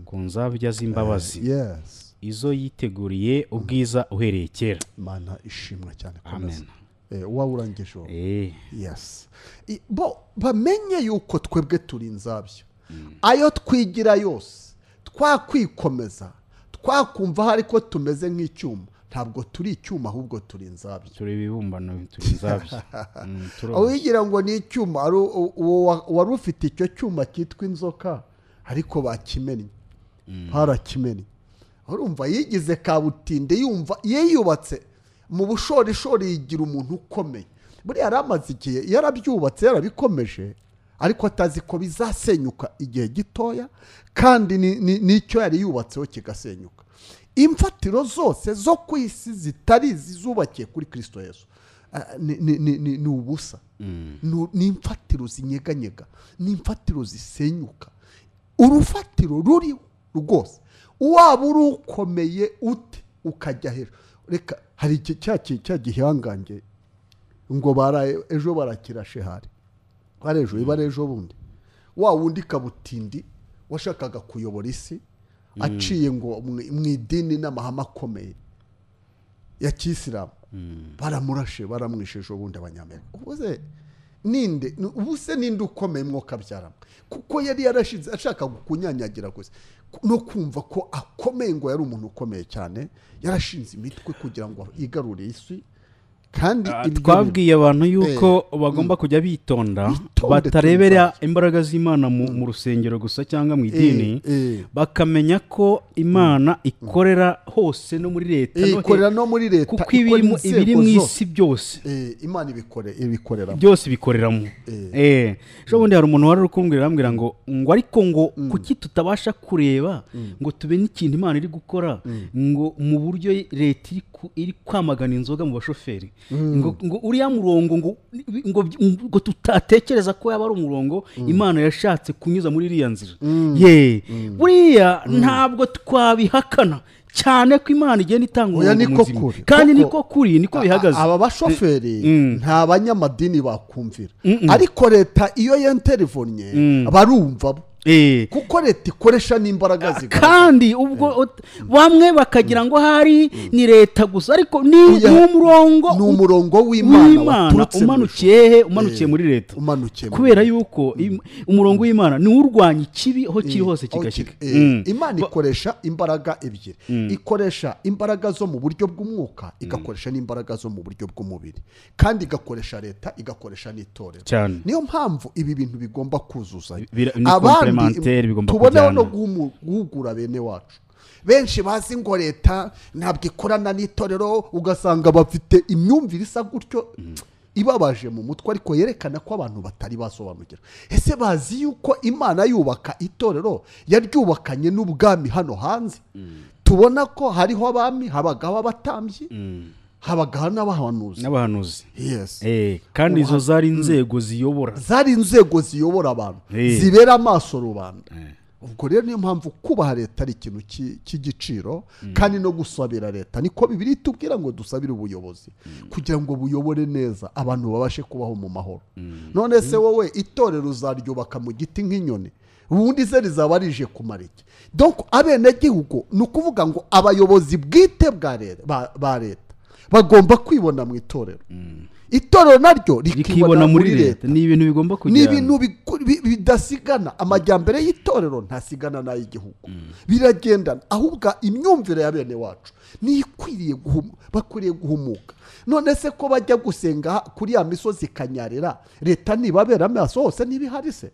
Speaker 2: ku nzabya z'imbabazi
Speaker 3: yesi
Speaker 2: izo yiteguriye ubwiza uhereye kera
Speaker 3: mana ishimwa cyane komeza
Speaker 2: amen
Speaker 3: Eh, uwaba urangije uwo
Speaker 2: Eh,
Speaker 3: yes I- bo bamenye yuko twebwe turi inzabyo ayo twigira yose twakwikomeza twakumva hari ko tumeze nk'icyuma ntabwo turi icyuma ahubwo turi inzabyo
Speaker 2: turi ibibumbano turi inzabya Mm, turoroshye.
Speaker 3: aho yigira ngo ni icyuma ari u- uwo wa- wari ufite icyo cyuma cyitwa inzoka ariko bakimennye barakimennye urumva yigize kabutinde yumva yiyubatse mu bushorishori yigira umuntu ukomeye buriya yari amaze igihe yarabyubatse yarabikomeje ariko atazi ko bizasenyuka igihe gitoya kandi ni- ni- n'icyo yari yubatseho kigasenyuka imfatiro zose zo ku isi zitari izizubakiye kuri kirisito yesu ah, ni- ni- ni ni- ni ubusa Nu- ni imfatiro zinyeganyega ni imfatiro zisenyuka urufatiro ruriho rwose waba uri ukomeye ute ukajya hejuru reka hari iki- cya ki- cya gihangange ngo bara- ejo barakira shehari bari ejo ibara ejo bundi wa wundi kabutindi washakaga kuyobora isi aciye ngo mu- mu idini n'amahame akomeye ya kisilamu baramurashe baramwishe ejo bundi abanyamerika ubuze ninde ni- ubuse ninde ukomeye mwoka abyaramo kuko yari yarashize ashaka kunyanyagira gusa Ku- no kumva ko akomeye ngo yari umuntu ukomeye cyane yarashinze imitwe kugira ngo yigarure isi kandi
Speaker 2: Ah,
Speaker 3: ibyo
Speaker 2: twabwiye abantu yuko bagomba kujya bitonda
Speaker 3: Bitonde
Speaker 2: batarebera imbaraga z'imana mu mu rusengero gusa cyangwa mu idini
Speaker 3: Eh, eh.
Speaker 2: bakamenya ko imana ikorera hose no muri leta no he-
Speaker 3: ikorera no muri leta
Speaker 2: kuko
Speaker 3: ikora
Speaker 2: ibirimo-
Speaker 3: inzego
Speaker 2: ibiri mu
Speaker 3: zose.
Speaker 2: isi byose
Speaker 3: Eh, imana ibikore ibikorera
Speaker 2: byose bikoreramo Eh, ejo bundi hari umuntu wari uri kumbwira arambwira ngo ngo ariko ngo kuki tutabasha kureba ngo tube n'ikintu imana iri gukora ngo mu buryo leta iri ku- iri kwamagana inzoga mu bashoferi ngo ngo uriya murongo ngo ngo ngo tutatekereza ko yaba ari umurongo imana yashatse kunyuza muri iriya nzira ye buriya ntabwo twabihakana cyane ko imana igenda itanga
Speaker 3: Oya,
Speaker 2: umurongo
Speaker 3: niko
Speaker 2: muzima
Speaker 3: kuri.
Speaker 2: kandi
Speaker 3: Kuko-
Speaker 2: niko kuri niko bihagaze
Speaker 3: A- aba bashoferi
Speaker 2: Mm.
Speaker 3: nta banyamadini bakumvira ariko leta iyo yenterivonye barumva bo.
Speaker 2: Eh.
Speaker 3: kuko leta ikoresha n'imbaraga zigaragara
Speaker 2: kandi ubwo ut- bamwe bakagira ngo hari ni leta gusa ariko ni
Speaker 3: Oya,
Speaker 2: ni umurongo
Speaker 3: ni
Speaker 2: u-
Speaker 3: umurongo w'imana
Speaker 2: w'imana
Speaker 3: waturutse mu ijuru.
Speaker 2: umanukiye he umanukiye
Speaker 3: Eh,
Speaker 2: muri leta
Speaker 3: umanukiye mu
Speaker 2: kubera
Speaker 3: ijuru.
Speaker 2: yuko im- umurongo w'imana ni urwanya ikibi aho kiri hose
Speaker 3: Aho
Speaker 2: kigashyika
Speaker 3: kiri. Eh,
Speaker 2: Mm.
Speaker 3: imana
Speaker 2: Ba-
Speaker 3: ikoresha imbaraga ebyiri ikoresha imbaraga zo mu buryo bw'umwuka igakoresha n'imbaraga zo mu buryo bw'umubiri kandi igakoresha leta igakoresha n'itorero
Speaker 2: cyane
Speaker 3: niyo mpamvu ibi bintu bigomba kuzuzanya
Speaker 2: Bira- ni complementaire, bigomba
Speaker 3: tubonaho
Speaker 2: kujyana.
Speaker 3: no guhumu- guhugura bene wacu benshi bazi ngo leta ntabwo ikorana n'itorero ugasanga bafite imyumvire isa gutyo ibabaje mu mutwe ariko yerekana ko abantu batari basobanukira ese bazi yuko imana yubaka itorero yaryubakanye n'ubwami hano hanze tubona ko hariho abami habagaho abatambyi habagaho n'abahanuzi
Speaker 2: n'abahanuzi
Speaker 3: yes
Speaker 2: Eh, kandi izo zari inzego ziyobora
Speaker 3: zari inzego ziyobora abantu
Speaker 2: Eh.
Speaker 3: zibera amaso rubanda ubwo rero niyo mpamvu kubaha leta ari ikintu ki- cy'igiciro kandi no gusabira leta niko bibiri tubwira ngo dusabire ubuyobozi kugira ngo buyobore neza abantu babashe kubaho mu mahoro none se wowe itorero uzaryubaka mu giti nk'inyoni ubundi ze rizaba rije kumara iki donc abenegihugu ni ukuvuga ngo abayobozi bwite bwa leta- ba- ba leta bagomba kwibona mu itorero itorero naryo
Speaker 2: rikibona muri leta ni ibintu bigomba
Speaker 3: ni
Speaker 2: kujyana
Speaker 3: ibintu biku- bi- bidasigana amajyambere y'itorero ntasigana n'ay'igihugu biragendana ahubwo imyumvire ya bene wacu niyo ikwiriye guhum- bakwiriye guhumuka none se ko bajya gusenga ha- kuri ya misozi kanyarira leta ntibabera amaso hose ntibihari se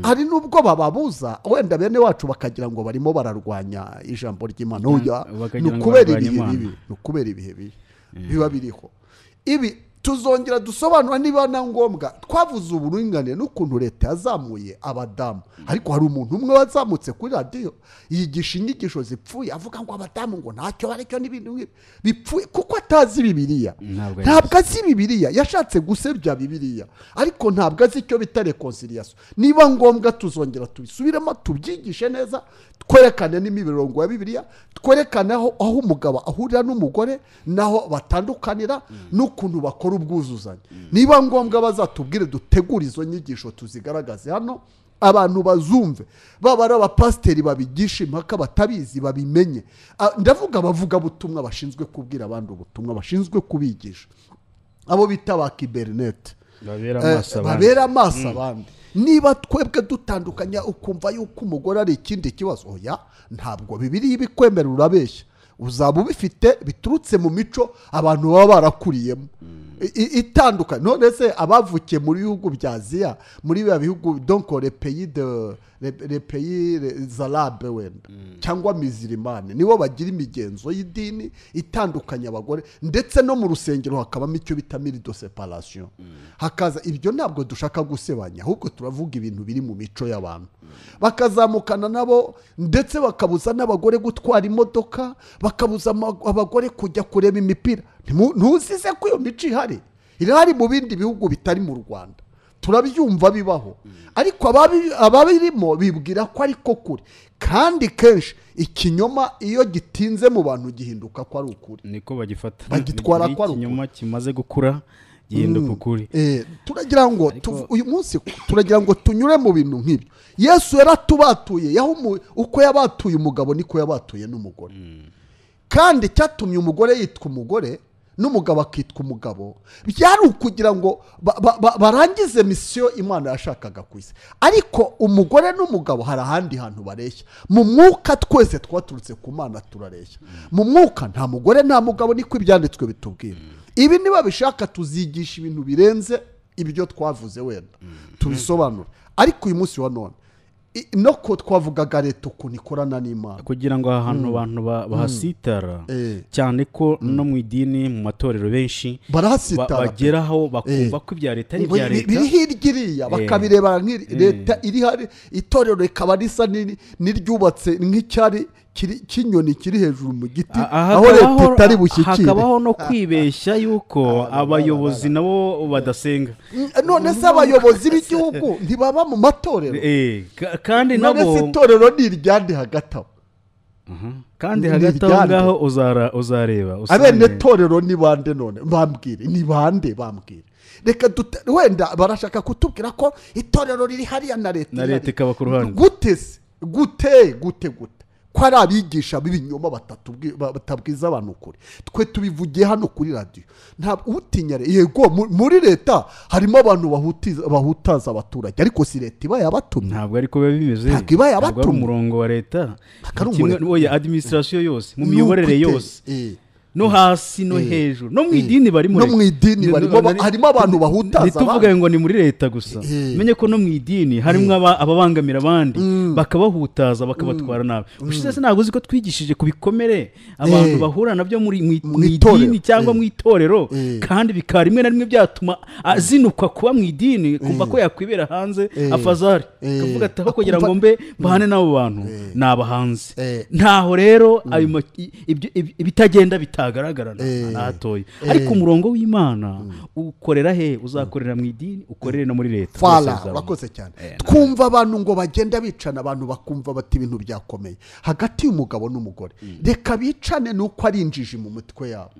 Speaker 3: hari n'ubwo bababuza wenda bene wacu bakagira ngo barimo bararwanya ijambo ry'imana Oya, ni
Speaker 2: bakagira ngo
Speaker 3: ukubera
Speaker 2: barwanye
Speaker 3: ibihe
Speaker 2: Imana.
Speaker 3: bibi ni ukubera ibihe bibi biba biriho ibi tuzongera dusobanura niba na ngombwa twavuze uburinganire n'ukuntu leta yazamuye abadamu ariko hari umuntu umwe wazamutse kuri radiyo yigisha inyigisho zipfuye avuga ngo abadamu ngo ntacyo bari cyo n'ibintu nk'ibi bipfuye kuko atazi bibiliya
Speaker 2: Ntabwo
Speaker 3: ntabwo azi bibiliya yashatse gusebya bibiliya ariko ntabwo azi icyo bita rekonciliation niba ngombwa tuzongera tubisubiremo tubyigishe neza twerekane n'imirongo ya bibiliya twerekane aho aho umugabo ahurira n'umugore n'aho batandukanira n'ukuntu bakora ubwuzuzanye niba ngombwa bazatubwire dutegure izo nyigisho tuzigaragaze hano abantu bazumve baba ari abapasiteri babigisha impaka batabizi babimenye Ah, ndavuga abavugabutumwa bashinzwe kubwira abandi ubutumwa bashinzwe kubigisha abo bita ba kiberinete
Speaker 2: babera
Speaker 3: Eh,
Speaker 2: amaso abandi.
Speaker 3: babera amaso abandi niba twebwe dutandukanya ukumva yuko umugore ari ikindi kibazo oya ntabwo bibiri ibikwemera urabeshya uzaba ubifite biturutse mu mico abantu baba barakuriyemo I- i- itandukanye none se abavukiye mu bihugu bya aziya muri biba bihugu donko repeyi de le- le pays le- zarabe wenda cyangwa mizirimani nibo bagira imigenzo y'idini itandukanya abagore ndetse no mu rusengero hakabamo icyo bita mirido separasiyo hakaza ibyo ntabwo dushaka gusebanya ahubwo turavuga ibintu biri mu mico y'abantu bakazamukana nabo ndetse bakabuza n'abagore gutwara imodoka bakabuza ama- abagore kujya kureba imipira Ntimu- ntuzize ko iyo mico ihari irahari mu bindi bihugu bitari mu rwanda turabyumva bibaho ariko ababi- ababirimo bibwira ko ariko kuri kandi kenshi ikinyoma iyo gitinze mu bantu gihinduka ko ari ukuri
Speaker 2: niko bagifata
Speaker 3: Bagitwara
Speaker 2: Ni
Speaker 3: kwa ruguru.
Speaker 2: ikinyoma kimaze gukura gihinduka ukuri
Speaker 3: Eh, turagira ngo tuv- uyu munsi turagira ngo tunyure mu bintu nk'ibyo yesu yaratubatuye yaho umu- uko yabatuye umugabo niko yabatuye n'umugore kandi cyatumye umugore yitwa umugore n'umugabo akitwa umugabo byari ukugira ngo ba- ba- ba- barangize misiyo imana yashakaga ku isi ariko umugore n'umugabo hari ahandi hantu bareshya mu mwuka twese twaturutse ku mana turareshya mu mwuka nta mugore nta mugabo niko ibyanditswe bitubwira ibi niba bishaka tuzigisha ibintu birenze ibyo twavuze wenda tubisobanure ariko uyu munsi wa none i- no ko twavugaga leta ukuntu ikorana n'imana
Speaker 2: kugira ngo aha hantu abantu ba- bahasitara
Speaker 3: Eh.
Speaker 2: cyane ko no mu idini mu matorero benshi ba-
Speaker 3: barahasitara pe.
Speaker 2: bageraho bakumva
Speaker 3: Eh.
Speaker 2: ko ibya leta ari
Speaker 3: Ngo
Speaker 2: ibya
Speaker 3: biri-
Speaker 2: leta
Speaker 3: biri hirya iriya bakabirebana nk'iri leta iri hari itorero rikaba risa ni- n'iryubatse nk'icyari kiri- cy'inyoni kiri hejuru mu giti
Speaker 2: Ah,
Speaker 3: aho leta
Speaker 2: hakabaho-
Speaker 3: itari bushyikire
Speaker 2: hakabaho no kwibeshya yuko abayobozi nabo badasenga
Speaker 3: Mm, none se abayobozi b'igihugu ntibaba mu matorero
Speaker 2: Eh, ka- kandi
Speaker 3: none se
Speaker 2: nabo
Speaker 3: itorero ni iryandi hagati aho
Speaker 2: kandi
Speaker 3: ni
Speaker 2: hagati aho
Speaker 3: iryande.
Speaker 2: ngaho uzara- uzareba
Speaker 3: abene
Speaker 2: usange-
Speaker 3: torero ni bande none bambwire ni bande bambwire reka dute wenda barashaka kutubwira ko itorero riri hariya na leta
Speaker 2: Na
Speaker 3: iri
Speaker 2: leta
Speaker 3: hariya.
Speaker 2: ikaba ku ruhande.
Speaker 3: gute se gute gute gute ko ari abigisha b'ibinyoma batatubwi- ba- batabwiza abantu ukuri twe tubivugiye hano kuri radiyo ntabwo utinya re- yego mu- muri leta harimo abantu bahutiza- bahutaza abaturage ariko si leta iba yabatumye
Speaker 2: ntabwo ariko biba bimeze
Speaker 3: Ntabwo iba yabatumye.
Speaker 2: Ntabwo ari umurongo wa leta
Speaker 3: Ntabwo ari
Speaker 2: Kimwe-
Speaker 3: umure-
Speaker 2: oya adiminisitirasiyo yose mu
Speaker 3: Ni
Speaker 2: miyoborere
Speaker 3: ukute.
Speaker 2: yose
Speaker 3: Eh.
Speaker 2: no hasi no hejuru no mu
Speaker 3: Eh.
Speaker 2: idini barimo
Speaker 3: No
Speaker 2: reka.
Speaker 3: mu idini
Speaker 2: Ni-
Speaker 3: barimo ba-
Speaker 2: ni-
Speaker 3: harimo abantu bahutaza
Speaker 2: ntituvuge ngo ni muri leta gusa
Speaker 3: Eh.
Speaker 2: menye ko no mu idini harimo aba- ababangamira abandi bakabahutaza bakabatwara nabi ushize se ntabwo uzi ko twigishije ku bikomere abantu
Speaker 3: Eh.
Speaker 2: bahura nabyo muri mu i-
Speaker 3: Mu
Speaker 2: mu
Speaker 3: itorero.
Speaker 2: idini cyangwa
Speaker 3: Eh.
Speaker 2: mu itorero
Speaker 3: Eh.
Speaker 2: kandi bikaba rimwe na rimwe byatuma azinukwa kuba mu idini kumva ko yakwibera hanze
Speaker 3: Eh.
Speaker 2: afazari
Speaker 3: Eh.
Speaker 2: akavuga ati aho kugira ngo
Speaker 3: Akumva-
Speaker 2: mbe mbane n'abo bantu
Speaker 3: Eh.
Speaker 2: ni abahanzi
Speaker 3: Eh.
Speaker 2: ntaho rero ayo ma- i- ibyo- ibi- ibitagenda utagaragara na-
Speaker 3: Eh,
Speaker 2: na hatoya
Speaker 3: eh.
Speaker 2: ariko umurongo w'imana ukorera he uzakorera mu idini ukorere no muri leta
Speaker 3: fara
Speaker 2: Twese azabona.
Speaker 3: urakoze cyane
Speaker 2: Eh, na-
Speaker 3: twumva abantu ngo bagenda bicana abantu bakumva bati ibintu byakomeye hagati y'umugabo n'umugore reka bicane ni uko ari injiji mu mitwe yabo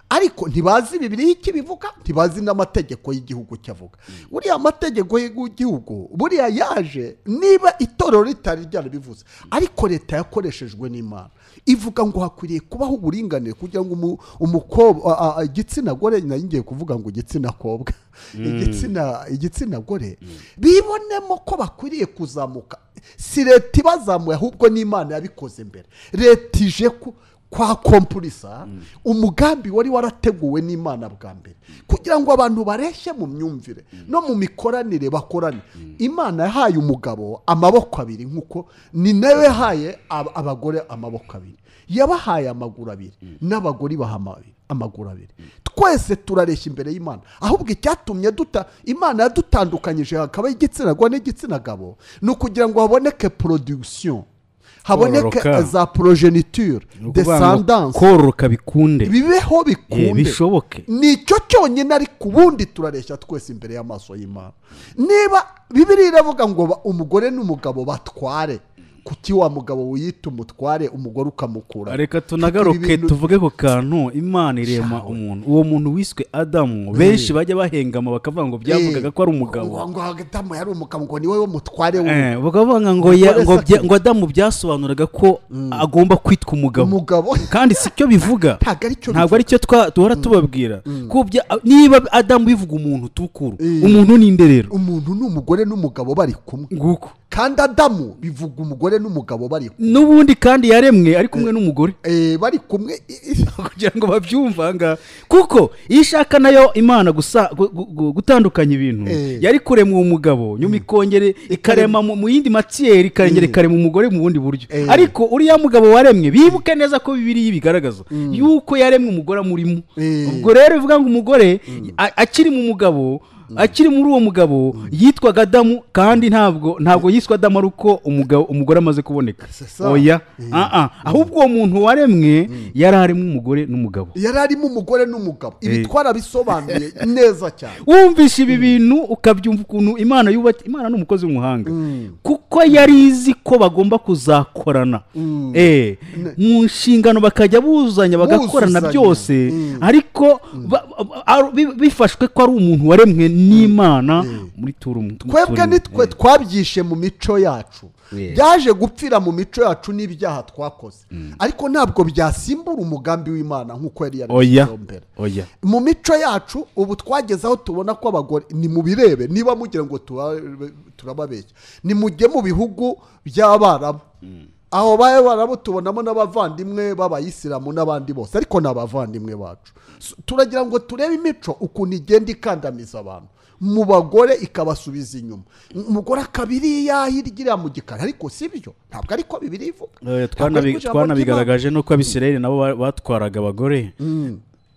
Speaker 3: ariko ntibazi bibiri y'ikibivuga ntibazi n'amategeko y'igihugu cyavuga uriya mategeko y'igihugu buriya yaje niba itorero ritari ryarabivuze ariko leta yakoreshejwe n'imana ivuga ngo hakwiriye kubaho uburinganire kugira ngo umu- umukobwa a- a- igitsina gore nari ngiye kuvuga ngo igitsina kobwa igitsina igitsina gore bibonemo ko bakwiriye kuzamuka si leta ibazamuye ahubwo n'imana yabikoze mbere leta ije ku- kwa kompurisa umugambi wari warateguwe n'imana bwa mbere kugira ngo abantu bareshye mu myumvire no mu mikoranire bakorane imana yahaye umugabo amaboko abiri nk'uko ni nayo yahaye ab- abagore amaboko abiri yabahaye amaguru abiri n'abagore baha ama- amaguru abiri twese turareshya imbere y'imana ahubwo icyatumye duta imana yadutandukanyije hakaba igitsina gore n'igitsina gabo ni ukugira ngo haboneke production haboneke
Speaker 2: Kororoka.
Speaker 3: za progeniture
Speaker 2: Ni ukuvuga ngo
Speaker 3: descendance
Speaker 2: kororoka bikunde
Speaker 3: bibeho
Speaker 2: Eh,
Speaker 3: bikunde
Speaker 2: bishoboke
Speaker 3: nicyo cyonyine ariko ubundi turareshya twese imbere y'amaso y'imana niba bibiri iravuga ngo ba- umugore n'umugabo batware kuki wa mugabo wiyita umutware umugore ukamukura
Speaker 2: reka tunagaruke
Speaker 3: ibintu-
Speaker 2: tuvuge ku kantu imana irema
Speaker 3: Shawe.
Speaker 2: umuntu uwo muntu wiswe adamu benshi bajya bahengama bakavuga ngo byavugaga ko ari umugabo
Speaker 3: ngo ngo Adamu yari umugabo ngo ni wowe mutware we
Speaker 2: Eh, bakavuga ngo ya-
Speaker 3: Umugore
Speaker 2: ngo bya-
Speaker 3: Saki.
Speaker 2: ngo adamu byasobanuraga ko agomba kwitwa umugabo
Speaker 3: umugabo
Speaker 2: kandi si cyo bivuga
Speaker 3: ntabwo ari cyo
Speaker 2: ntabwo aricyo twa- duhora tubabwira ko bya- niba adamu bivuga umuntu tukuru
Speaker 3: Eh.
Speaker 2: umuntu ni inderero
Speaker 3: umuntu ni umugore n'umugabo bari kumwe
Speaker 2: nguko
Speaker 3: kandi adamu bivuga umugore n'umugabo bari kumwe
Speaker 2: n'ubundi kandi yaremwe ari kumwe n'umugore
Speaker 3: Eh, bari kumwe i- i-
Speaker 2: kugira ngo babyumve aha ngaha kuko iyo ishaka nayo imana gusa gu- gu- gu- gutandukanya ibintu
Speaker 3: Eh.
Speaker 2: yari kurema uwo mugabo nyuma ikongere ikarema mu mu yindi matiyeri ikongera
Speaker 3: Eh.
Speaker 2: ikarema umugore mu bundi buryo
Speaker 3: Eh.
Speaker 2: ariko uriya mugabo waremwe bibuke neza ko bibiriya bigaragaza yuko yaremwe umugore amurimo
Speaker 3: Eh.
Speaker 2: ubwo rero bivuga ngo umugore a- akiri mu mugabo akiri muri uwo mugabo yitwaga adamu kandi ntabwo ntabwo yiswa adamu ari uko umugabo umugore amaze kuboneka
Speaker 3: C'est ça.
Speaker 2: oya Ah, ah. ahubwo uwo muntu waremwe yari arimo umugore n'umugabo
Speaker 3: yari arimo umugore n'umugabo ibi twarabisobanuye neza cyane
Speaker 2: wumvisha ibi bintu ukabyumva ukuntu imana yubatse imana ni umukozi w'umuhanga
Speaker 3: Mm.
Speaker 2: kuko yari izi ko bagomba kuzakorana
Speaker 3: Mm.
Speaker 2: Eh, mu nshingano bakajya buzanya bagakorana
Speaker 3: Buzuzanya.
Speaker 2: byose
Speaker 3: Mm.
Speaker 2: ariko ba- ba- ar- bi- bifashwe ko ari umuntu waremwe n'imana muri turu
Speaker 3: twebwe
Speaker 2: turi-
Speaker 3: nitwe twabyishe mu mico yacu
Speaker 2: Yeah.
Speaker 3: byaje gupfira mu mico yacu n'ibyaha twakoze ariko ntabwo byasimbura umugambi w'imana nk'uko yari
Speaker 2: oya
Speaker 3: yarabivuzeho mbere
Speaker 2: oya
Speaker 3: mu mico yacu ubu twageze aho tubona ko abagore ni mu birebe niba mugira ngo tura- turababeshya ni mujye mu bihugu by'abarabu aho b'abarabu tubonamo n'abavandimwe b'abayisilamu n'abandi bose ariko ni abavandimwe bacu S- turagira ngo turebe imico ukuntu igenda ikandamiza abantu mu bagore ikabasubiza inyuma umugore akabiri yahirgira mu gikari ariko si byo ntabwo ariko bibiri ivuga
Speaker 2: Eh,
Speaker 3: Ntabwo ari
Speaker 2: twanabi-
Speaker 3: ku ijambo
Speaker 2: twanabigaragaje nuko abisirayeli nabo ba- batwaraga abagore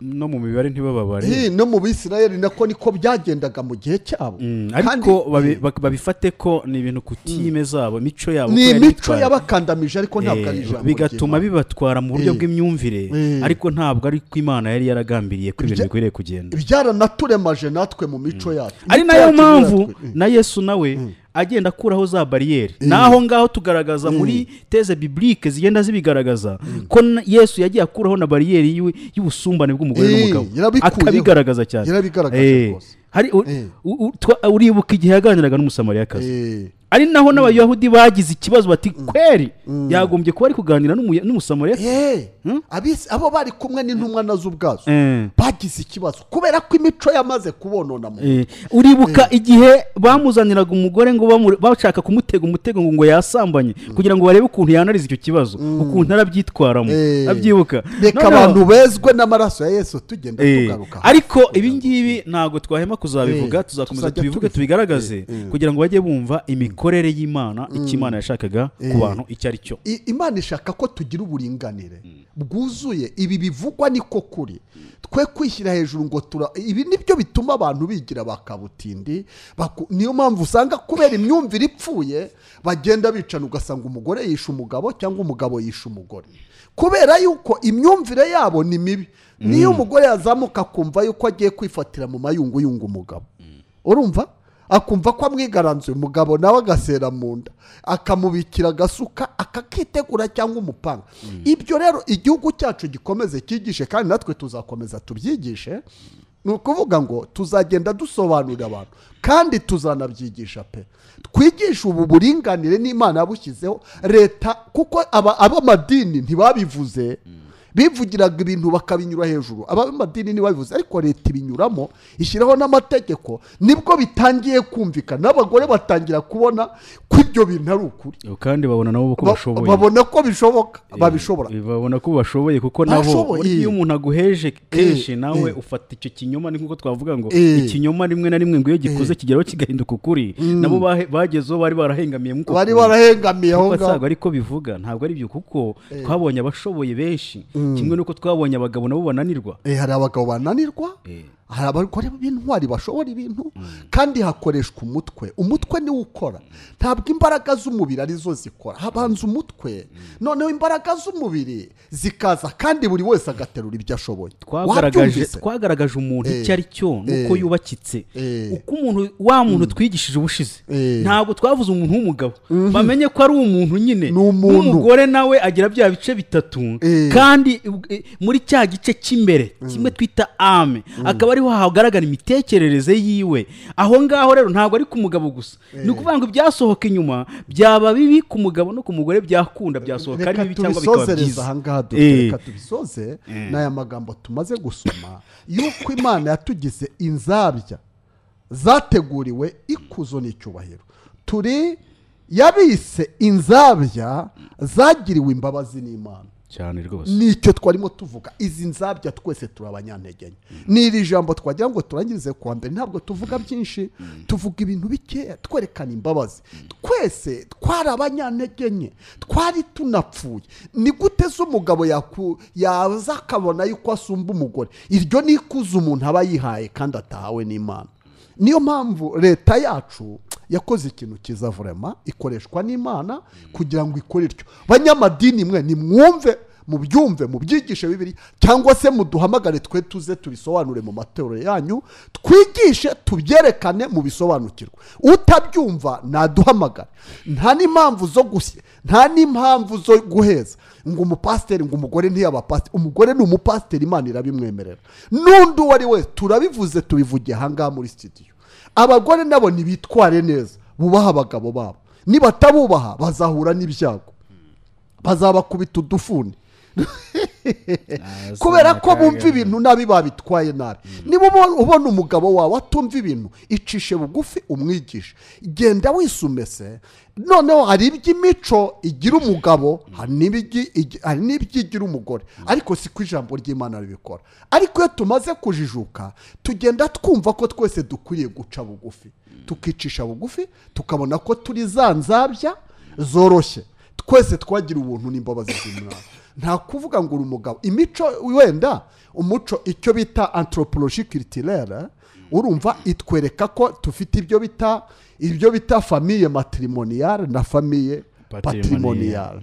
Speaker 2: no mu mibare ntibababare
Speaker 3: Hi, no mu bisirayeli nako niko byagendaga mu gihe cyabo
Speaker 2: Mm,
Speaker 3: Kandi-
Speaker 2: ariko babi- bak- babifate ko ni ibintu ku time zabo imico yabo ko
Speaker 3: ni
Speaker 2: yari
Speaker 3: imico
Speaker 2: yitwaye.
Speaker 3: yabakandamije ariko ntabwo ari
Speaker 2: Eh,
Speaker 3: ijambo
Speaker 2: bigatuma bibatwara mu buryo
Speaker 3: Eh.
Speaker 2: bw'imyumvire
Speaker 3: Eh.
Speaker 2: ariko ntabwo ari ko imana yari yaragambiriye ko ibintu
Speaker 3: Ibya-
Speaker 2: bikwiriye kugenda
Speaker 3: byaranaturemaje natwe mu mico yacu
Speaker 2: ari
Speaker 3: Imico
Speaker 2: nayo
Speaker 3: yacu
Speaker 2: mpamvu
Speaker 3: yaratwe-
Speaker 2: na yesu nawe agenda akuraho za bariyeri naho ngaho tugaragaza muri teze biburike zigenda zibigaragaza ko na- yesu yagiye akuraho na bariyeri y'u- y'ubusumbane bw'umugore
Speaker 3: Eh,
Speaker 2: n'umugabo
Speaker 3: yarabikuyeho.
Speaker 2: akabigaragaza cyane
Speaker 3: Yarabigaragaje
Speaker 2: Eh,
Speaker 3: rwose.
Speaker 2: hari u-
Speaker 3: Eh.
Speaker 2: u- u- twa- uribuka igihe yaganiraga n'umusamariyakazi
Speaker 3: Eh,
Speaker 2: ari naho n'abayahudi bagize ikibazo bati kweri yagombye kuba ari kuganira n'umuya- n'umusamariyakazi
Speaker 3: eh, abisi- abo bari kumwe n'intumwa nazo ubwazo
Speaker 2: Eh.
Speaker 3: bagize ikibazo kubera ko imico yamaze kubonona mu
Speaker 2: Eh, uribuka igihe bamuzaniraga umugore ngo bamu- bashaka kumutega umutego ngo ngo yasambanye kugira ngo barebe ukuntu yanariza icyo kibazo ukuntu arabyitwaramo
Speaker 3: Eh.
Speaker 2: abyibuka
Speaker 3: reka
Speaker 2: Noneho-
Speaker 3: abantu bezwe n'amaraso ya yesu tugenda
Speaker 2: Eh,
Speaker 3: tugaruka
Speaker 2: ariko ibi ngibi ntabwo twahema kuzabivuga
Speaker 3: Eh,
Speaker 2: tuzakomeza
Speaker 3: tuzajya
Speaker 2: tubivuge
Speaker 3: tubivuga.
Speaker 2: tubigaragaze kugira ngo bajye bumva imikorere y'imana icyo imana yashakaga ku
Speaker 3: Eh.
Speaker 2: bantu icyo ari cyo
Speaker 3: I- imana ishaka ko tugira uburinganire bwuzuye ibi bivugwa niko kuri twe kwishyira hejuru ngo tura ibi nibyo bituma abantu bigira bakabutindi baku- niyo mpamvu usanga kubera imyumvire ipfuye bagenda bicana ugasanga umugore yishe umugabo cyangwa umugabo yishe umugore kubera yuko imyumvire yabo ni mibi niyo umugore yazamuka akumva yuko agiye kwifatira mu mayunguyungu umugabo urumva akumva ko amwigaranzuye umugabo nawe agasera mu nda akamubikira agasuka akakitegura cyangwa umupanga ibyo rero igihugu cyacu gikomeze cyigishe kandi natwe tuzakomeza tubyigishe ni ukuvuga ngo tuzagenda dusobanurira abantu kandi tuzanabyigisha pe twigishe ubu buringanire n'imana yabushyizeho leta kuko aba- ab'amadini ntibabivuze bivugiraga ibintu bakabinyura hejuru abamadini ntibabivuze ariko leta ibinyuramo ishyiraho n'amategeko nibwo bitangiye kumvikana n'abagore batangira kubona ko ibyo bintu ari ukuri
Speaker 2: kandi babona nabo ko
Speaker 3: Ba-
Speaker 2: bashoboye
Speaker 3: babona ko bishoboka
Speaker 2: Eh,
Speaker 3: babishobora
Speaker 2: babona ko bashoboye kuko nabo
Speaker 3: Bashoboye.
Speaker 2: iyo umuntu aguheje kenshi
Speaker 3: Eh,
Speaker 2: nawe
Speaker 3: eh.
Speaker 2: ufata icyo kinyoma ni nk'uko twavuga ngo
Speaker 3: Eh.
Speaker 2: ikinyoma rimwe na rimwe ngo iyo gikuze kigeraho kigahinduka ukuri nabo bahe- bageze aho bari barahengamiye nk'uko
Speaker 3: bari
Speaker 2: kure.
Speaker 3: barahengamiye aho
Speaker 2: kuko
Speaker 3: ngaho
Speaker 2: ntabwo ariko bivuga ntabwo ari byo kuko twabonye abashoboye benshi kimwe n'uko twabonye abagabo nabo bananirwa
Speaker 3: Eh, hari abagabo bananirwa hari abagore b'intwari bashobora ibintu kandi hakoreshwa umutwe umutwe niwo ukora ntabwo imbaraga z'umubiri arizo zikora habanza umutwe noneho imbaraga z'umubiri zikaza kandi buri wese agaterura ibyo ashoboye
Speaker 2: twagaragaje
Speaker 3: Wabyumvise?
Speaker 2: twagaragaje umuntu icyo ari cyo nuko
Speaker 3: Eh.
Speaker 2: yubakitse
Speaker 3: Eh.
Speaker 2: uko umuntu wa muntu twigishije ubushize
Speaker 3: Eh.
Speaker 2: ntabwo twavuze umuntu w'umugabo bamenye ko ari umuntu nyine
Speaker 3: Ni umuntu.
Speaker 2: n'umugore nawe agira bya bice bitatu
Speaker 3: Eh.
Speaker 2: kandi eh, muri cya gice cy'imbere kimwe twita ame akaba ariho hagaragara imitekerereze yiwe aho ngaho rero ntabwo ari ku mugabo gusa ni ukuvuga ngo ibyasohoka inyuma byaba bibi ku mugabo no ku mugore byakunda byasohoka ari
Speaker 3: reka
Speaker 2: bibi cyangwa bikaba
Speaker 3: tubisozereze
Speaker 2: byiza
Speaker 3: ahangaha dute,
Speaker 2: Eh.
Speaker 3: reka tubisoze n'aya magambo tumaze gusoma yuko imana yatugize inzabya zateguriwe ikuzo n'icyubahiro turi yabise inzabya zagiriwe imbabazi n'imana
Speaker 2: cyane rwose
Speaker 3: nicyo twarimo tuvuga izi nzabya twese turi abanyantegenye ni iri jambo twagira ngo turangirize kuwa mbere ntabwo tuvuga byinshi tuvuga ibintu bikeya twerekana imbabazi twese twari abanyantegenye twari tunapfuye ni gute se umugabo yaku- yaza akabona yuko asumba umugore iryo ni ikuzo umuntu aba yihaye kandi atahawe n'imana niyo mpamvu leta yacu yakoze ikintu cyiza vurema ikoreshwa n'imana kugira ngo ikore ityo banyamadini mwe nimwumve mubyumve mubyigishe bibiri cyangwa se muduhamagare twe tuze tubisobanure mu matorero yanyu twigishe tubyerekane mubisobanukirwe utabyumva naduhamagare nta n'impamvu zo gusya nta n'impamvu zo guheza ngo umupasiteri ngo umugore ntiyabapasiteri umugore ni umupasiteri imana irabimwemerera n'undi uwo ari wese turabivuze tubivugiye ahangaha muri sitidiyo abagore nabo ntibitware neza bubaha abagabo babo nibatabubaha bazahura n'ibyago bazabakubita udufuni kubera ko bumva ibintu nabi babitwaye nabi niba ubo- ubona umugabo wawe atumva ibintu icishe bugufi umwigishe genda wisumese noneho hari iby'imico igira umugabo hari n'ibigi- igi- hari n'iby'igira umugore ariko si ko ijambo ry'imana ribikora ariko iyo tumaze kujijuka tugenda twumva ko twese dukwiriye guca bugufi tukicisha bugufi tukabona ko turi za nzabya zoroshye twese twagira ubuntu n'imbabazi z'umwana nta kuvuga ngo uri umugabo imico wenda umuco icyo bita antropologie culturelle urumva itwereka ko dufite ibyo bita ibyo bita famille matrimoniale na famille
Speaker 2: Patrimoniale.
Speaker 3: patrimoniale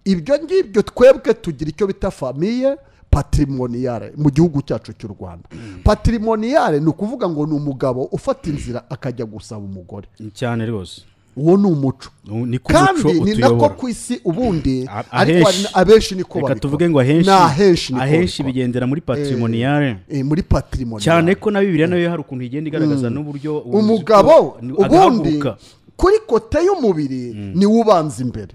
Speaker 3: ibyo ngibyo twebwe tugira icyo bita famille patrimoniale mu gihugu cyacu cy'u rwanda patrimoniale ni ukuvuga ngo ni umugabo ufata inzira akajya gusaba umugore
Speaker 2: cyane rwose
Speaker 3: uwo ni umuco
Speaker 2: ni ku muco
Speaker 3: kandi ni nako
Speaker 2: utuyobora
Speaker 3: ku isi ubundi
Speaker 2: A-
Speaker 3: ariko hari
Speaker 2: ahenshi-
Speaker 3: na- abenshi niko
Speaker 2: reka
Speaker 3: babikora
Speaker 2: tuvuge ngo ahenshi
Speaker 3: ni ahenshi niko
Speaker 2: ahenshi
Speaker 3: babikora.
Speaker 2: bigendera muri patrimoniale
Speaker 3: Eh, muri patrimoniyare
Speaker 2: cyane ko na bibiliya nayo hari ukuntu igenda igaragaza n'uburyo
Speaker 3: umugabo ubundi
Speaker 2: agahaguruka
Speaker 3: kuri kote y'umubiri ni we ubanza imbere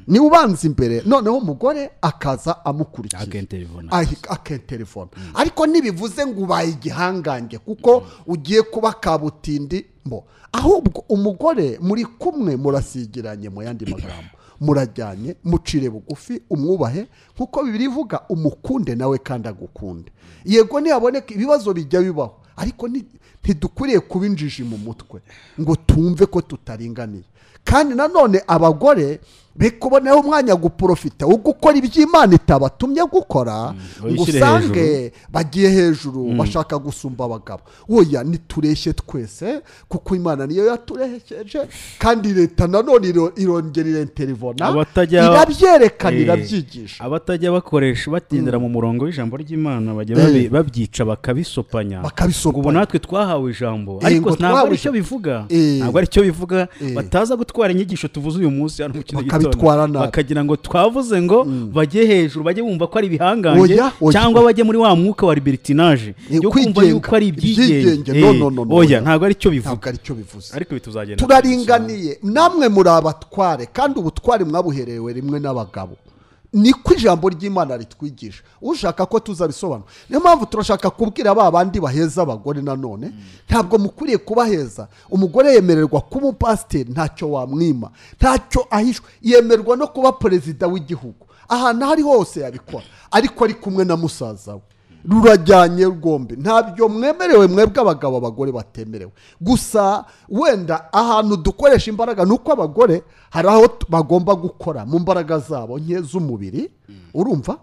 Speaker 3: ni we ubanza imbere noneho umugore akaza amukurikiye
Speaker 2: akenterivona
Speaker 3: ahi- akenterefona ariko ntibivuze ngo ubaye igihangange kuko ugiye kuba kabutindi mbo ahubwo umugore muri kumwe murasigiranye mu yandi magambo murajyanye mucire bugufi umwubahe nk'uko bibiri ivuga umukunde nawe kandi agukunde yego ntiyaboneka ibibazo bijya bibaho ariko ni- ntidukwiriye kuba injiji mu mutwe ngo tumve ko tutaringaniye kandi nanone abagore be kubonaho umwanya guporofita wo gukora iby'imana itabatumye gukora ngo
Speaker 2: wishyire
Speaker 3: usange bagiye hejuru bashaka gusumba abagabo woya ntitureshye twese kuko imana niyo yaturehekeje kandi leta nanone iro- irongera irenterivona
Speaker 2: Abatajya-
Speaker 3: irabyerekana
Speaker 2: Eh.
Speaker 3: irabyigisha
Speaker 2: abatajya bakoresha batindira mu murongo w'ijambo ry'imana bajya babi-
Speaker 3: Eh.
Speaker 2: babyica bakabisopanya
Speaker 3: Bakabisopanya.
Speaker 2: ngo ubu natwe twahawe ijambo
Speaker 3: Eh,
Speaker 2: ariko
Speaker 3: ngo
Speaker 2: ntabwo
Speaker 3: twahawe
Speaker 2: ari cyo
Speaker 3: ijambo.
Speaker 2: bivuga
Speaker 3: Eh.
Speaker 2: ntabwo ari cyo bivuga
Speaker 3: Eh.
Speaker 2: bataza gutwara inyigisho tuvuze uyu munsi hano mu kino
Speaker 3: Bakabitwara
Speaker 2: gitondo
Speaker 3: nabi.
Speaker 2: bakagira ngo twavuze ngo bajye hejuru bajye bumva ko ari ibihangange
Speaker 3: Oya, oya.
Speaker 2: cyangwa bajye muri wa mwuka wa libertinaje
Speaker 3: Eh,
Speaker 2: yo kumva
Speaker 3: kwigenga.
Speaker 2: yuko ari ibyigenge
Speaker 3: Ibyigenge,
Speaker 2: Eh,
Speaker 3: no, no, no, no,
Speaker 2: oya
Speaker 3: oya.
Speaker 2: ntabwo ari cyo bivuga
Speaker 3: ntabwo aricyo bivuze
Speaker 2: ariko ibi tuzagenda
Speaker 3: turaringaniye namwe muri abatware kandi ubutware mwabuherewe rimwe n'abagabo niko ijambo ry'imana ritwigisha ushaka ko tuzabisobanura niyo mpamvu turashaka kubwira ba bandi baheza abagore nanone ntabwo mukwiriye kubaheza umugore yemererwa kuba umupasiteri ntacyo wamwima ntacyo ahishwe yemererwa no kuba perezida w'igihugu ahantu aho ari hose yabikora ariko ari kumwe na musaza we rurajyanye rwombi ntabyo mwemerewe mwebwe abagabo abagore batemerewe gusa wenda ahantu dukoresha imbaraga ni uko abagore hari aho t- bagomba gukora mu mbaraga zabo nke z'umubiri urumva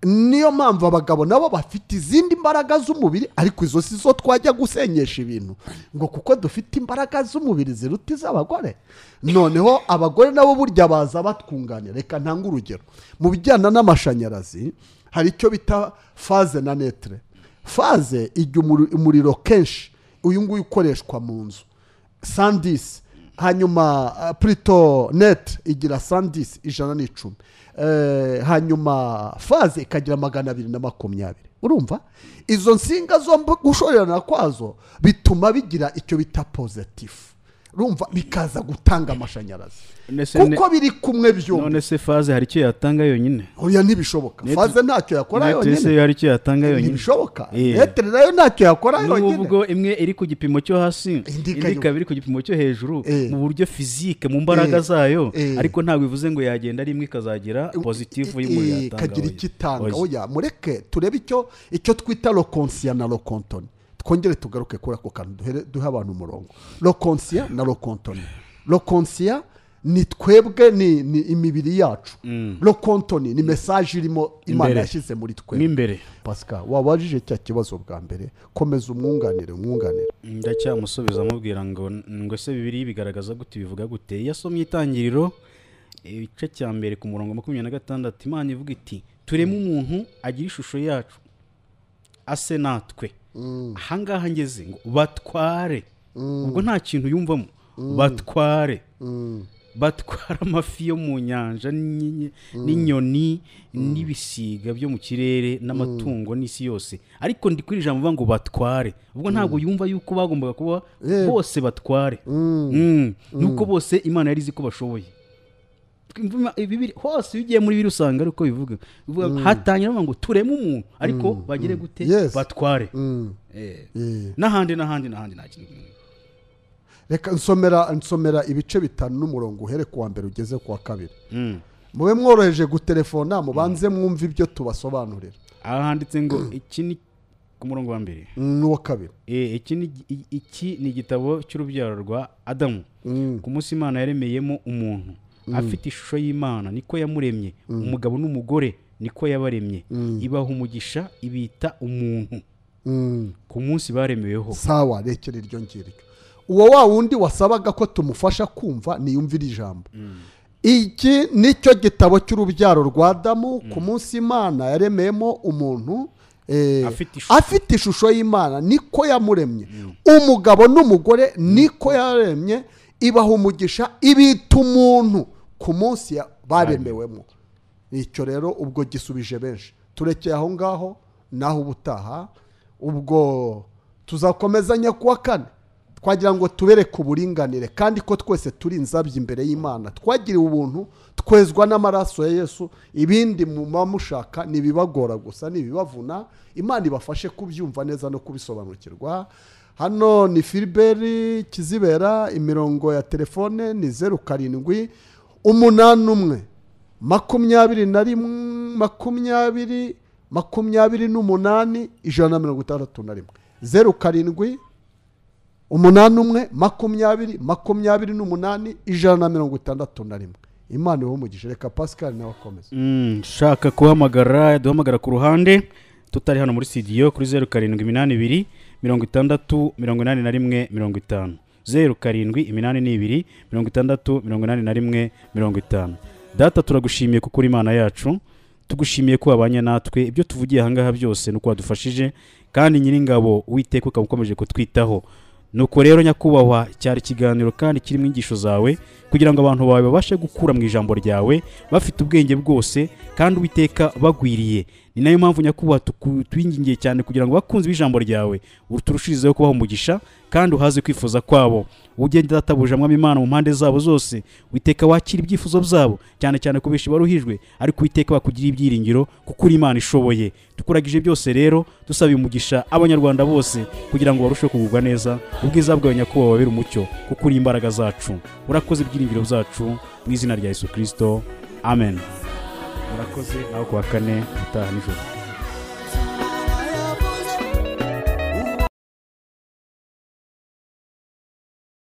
Speaker 3: niyo mpamvu abagabo nabo bafite izindi mbaraga z'umubiri ariko izo si zo twajya gusenyesha ibintu ngo kuko dufite imbaraga z'umubiri ziruta iz'abagore noneho abagore nabo burya baza batwunganira reka ntange urugero mu bijyana n'amashanyarazi hari icyo bita faze na netere faze ijya umuri- umuriro kenshi uyu nguyu ukoreshwa mu nzu sandisi hanyuma ah, plito neti igira sandisi ijana n'icumi Eh, hanyuma faze ikagira magana abiri na makumyabiri urumva izo nsinga zombi gushorerana kwazo bituma bigira icyo bita pozitifu urumva bikaza gutanga amashanyarazi
Speaker 2: Nese ne-
Speaker 3: kuko biri kumwe byombi
Speaker 2: none se faze hari icyo yatanga yonyine
Speaker 3: oya ntibishoboka
Speaker 2: Net-
Speaker 3: faze ntacyo yakora
Speaker 2: Net
Speaker 3: yonyine
Speaker 2: se hari icyo yatanga yonyine
Speaker 3: ntibishoboka
Speaker 2: Eh.
Speaker 3: metero nayo ntacyo yakora yonyine
Speaker 2: nubwo imwe iri ku gipimo cyo hasi
Speaker 3: Indi
Speaker 2: indi
Speaker 3: ikajya-
Speaker 2: ikaba iri ku gipimo cyo hejuru
Speaker 3: Eh.
Speaker 2: mu buryo fizike mu mbaraga
Speaker 3: Eh.
Speaker 2: zayo
Speaker 3: Eh.
Speaker 2: ariko ntabwo bivuze ngo yagenda ari imwe ikazagira pozitifu y'umuriro
Speaker 3: Eh,
Speaker 2: yatanga
Speaker 3: ikagira
Speaker 2: oya.
Speaker 3: icyo itanga
Speaker 2: Oya.
Speaker 3: oya mureke turebe icyo icyo twita rokonsiya na rokontoni twongere tugaruke kuri ako kantu duhere- duhe abantu umurongo rokonsiya na rokontoni rokonsiya ni twebwe ni ni imibiri yacu rokontoni ni mesaje irimo imana
Speaker 2: Imbere.
Speaker 3: yashyize muri
Speaker 2: mo
Speaker 3: twebwe
Speaker 2: imbere
Speaker 3: pasika wabajije cya kibazo bwa mbere komeza umwunganire umwunganire
Speaker 2: ndacyamusubiza amubwira ngo ngo ese bibiri bigaragaza gute bivuga gute iyo asomye itangiriro igice cya mbere ku murongo makumyabiri na gatandatu imana ivuga iti tureme umuntu agira ishusho yacu ase natwe ahangaha ngeze ngo batware ubwo nta kintu yumvamo batware batwara amafi yo mu nyanja n'inyi- n'inyoni n'ibisiga byo mu kirere n'amatungo n'isi yose ariko ndi kuri ijambo uvuga ngo batware ubwo ntabwo yumva yuko bagombaga kuba
Speaker 3: Eh.
Speaker 2: bose batware Mm. nuko bose imana yari izi ko bashoboye Imvuma- ibibiri hose iyo ugiye muri bibiri usanga ari uko bivuga Bivuga- hatangira bavuga ngo tureme umuntu ariko bagire gute
Speaker 3: Yes.
Speaker 2: batware
Speaker 3: Mm.
Speaker 2: Eh.
Speaker 3: Eh.
Speaker 2: n'ahandi n'ahandi n'ahandi nta kintu
Speaker 3: reka nsomera nsomera ibice bitanu n'umurongo uhere ku wa mbere ugeze ku wa kabiri
Speaker 2: Mm.
Speaker 3: mube mworoheje gutelefona mubanze mwumve ibyo tubasobanurira
Speaker 2: aha handitse ngo iki ni ku murongo wa mbere
Speaker 3: n'uwa kabiri
Speaker 2: Eh, iki ni i- iki ni igitabo cy'urubyaro rwa adamu
Speaker 3: Mm.
Speaker 2: ku munsi imana yaremeyemo umuntu afite ishusho y'imana niko yamuremye umugabo n'umugore niko yabaremye ibaha umugisha ibita umuntu
Speaker 3: Mm.
Speaker 2: ku munsi baremeweho
Speaker 3: sawa rekera iryo ngiryo uwo wa wundi wasabaga ko tumufasha kumva niyumvira ijambo iki nicyo gitabo cy'urubyaro rwa adamu ku munsi imana yaremeyemo umuntu eh,
Speaker 2: Afite ishusho.
Speaker 3: afite ishusho y'imana niko yamuremye umugabo n'umugore niko yaremye ibaha umugisha ibita umuntu ku munsi ya- baremewemo icyo rero ubwo gisubije benshi turekeye aho ngaho naho ubutaha ubwo tuzakomeza nyakuwa kane twagira ngo tubereke uburinganire kandi ko twese turi inzabyo imbere y'imana twagiriwe ubuntu twezwa n'amaraso ya yesu ibindi muba mushaka ntibibagora gusa ntibibavuna imana ibafashe kubyumva neza no kubisobanukirwa hano ni filiberi kizibera imirongo ya telefone ni zeru karindwi umunani umwe makumyabiri na rimwe makumyabiri makumyabiri n'umunani ijana na mirongo itandatu na rimwe zeru karindwi umunani umwe makumyabiri makumyabiri n'umunani ijana na mirongo itandatu na rimwe imana iwe umugisha reka pascal nawe akomeze
Speaker 2: Mm, ushaka kuhamagara duhamagara ku ruhande tutari hano muri studio kuri zeru karindwi iminani ibiri mirongo itandatu mirongo inani na rimwe mirongo itanu zeru karindwi iminani n'ibiri mirongo itandatu mirongo inani na rimwe mirongo itanu data turagushimiye kuko uri imana yacu tugushimiye ko wabanye natwe ibyo tuvugiye ahangaha byose ni uko wadufashije kandi nyiringabo witeka ukaba ukomeje kutwitaho nuko rero nyakubahwa cyari ikiganiro kandi kirimo inyigisho zawe kugira ngo abantu bawe babashe gukura mu ijambo ryawe bafite ubwenge bwose kandi uwiteka bagwiriye ni nayo mpamvu nyakubahwa tuku- twingingiye cyane kugira ngo abakunzi b'ijambo ryawe uturushirizeho kubaha umugisha kandi uhaze kwifuza kwabo ugende databuja mwami imana mu mpande zabo zose witeka wakira ibyifuzo byabo cyane cyane ku benshi baruhijwe ariko uwiteka bakugirira ibyiringiro kuko uri imana ishoboye tukuragije byose rero dusaba umugisha abanyarwanda bose kugira ngo barusheho kugubwa neza ubwiza bwawe nyakubahwa wabera umucyo kuko uri imbaraga zacu urakoze ibyiringiro byacu mu izina rya yesu kirisito amen murakoze nawe ku wa kane utaha nijoro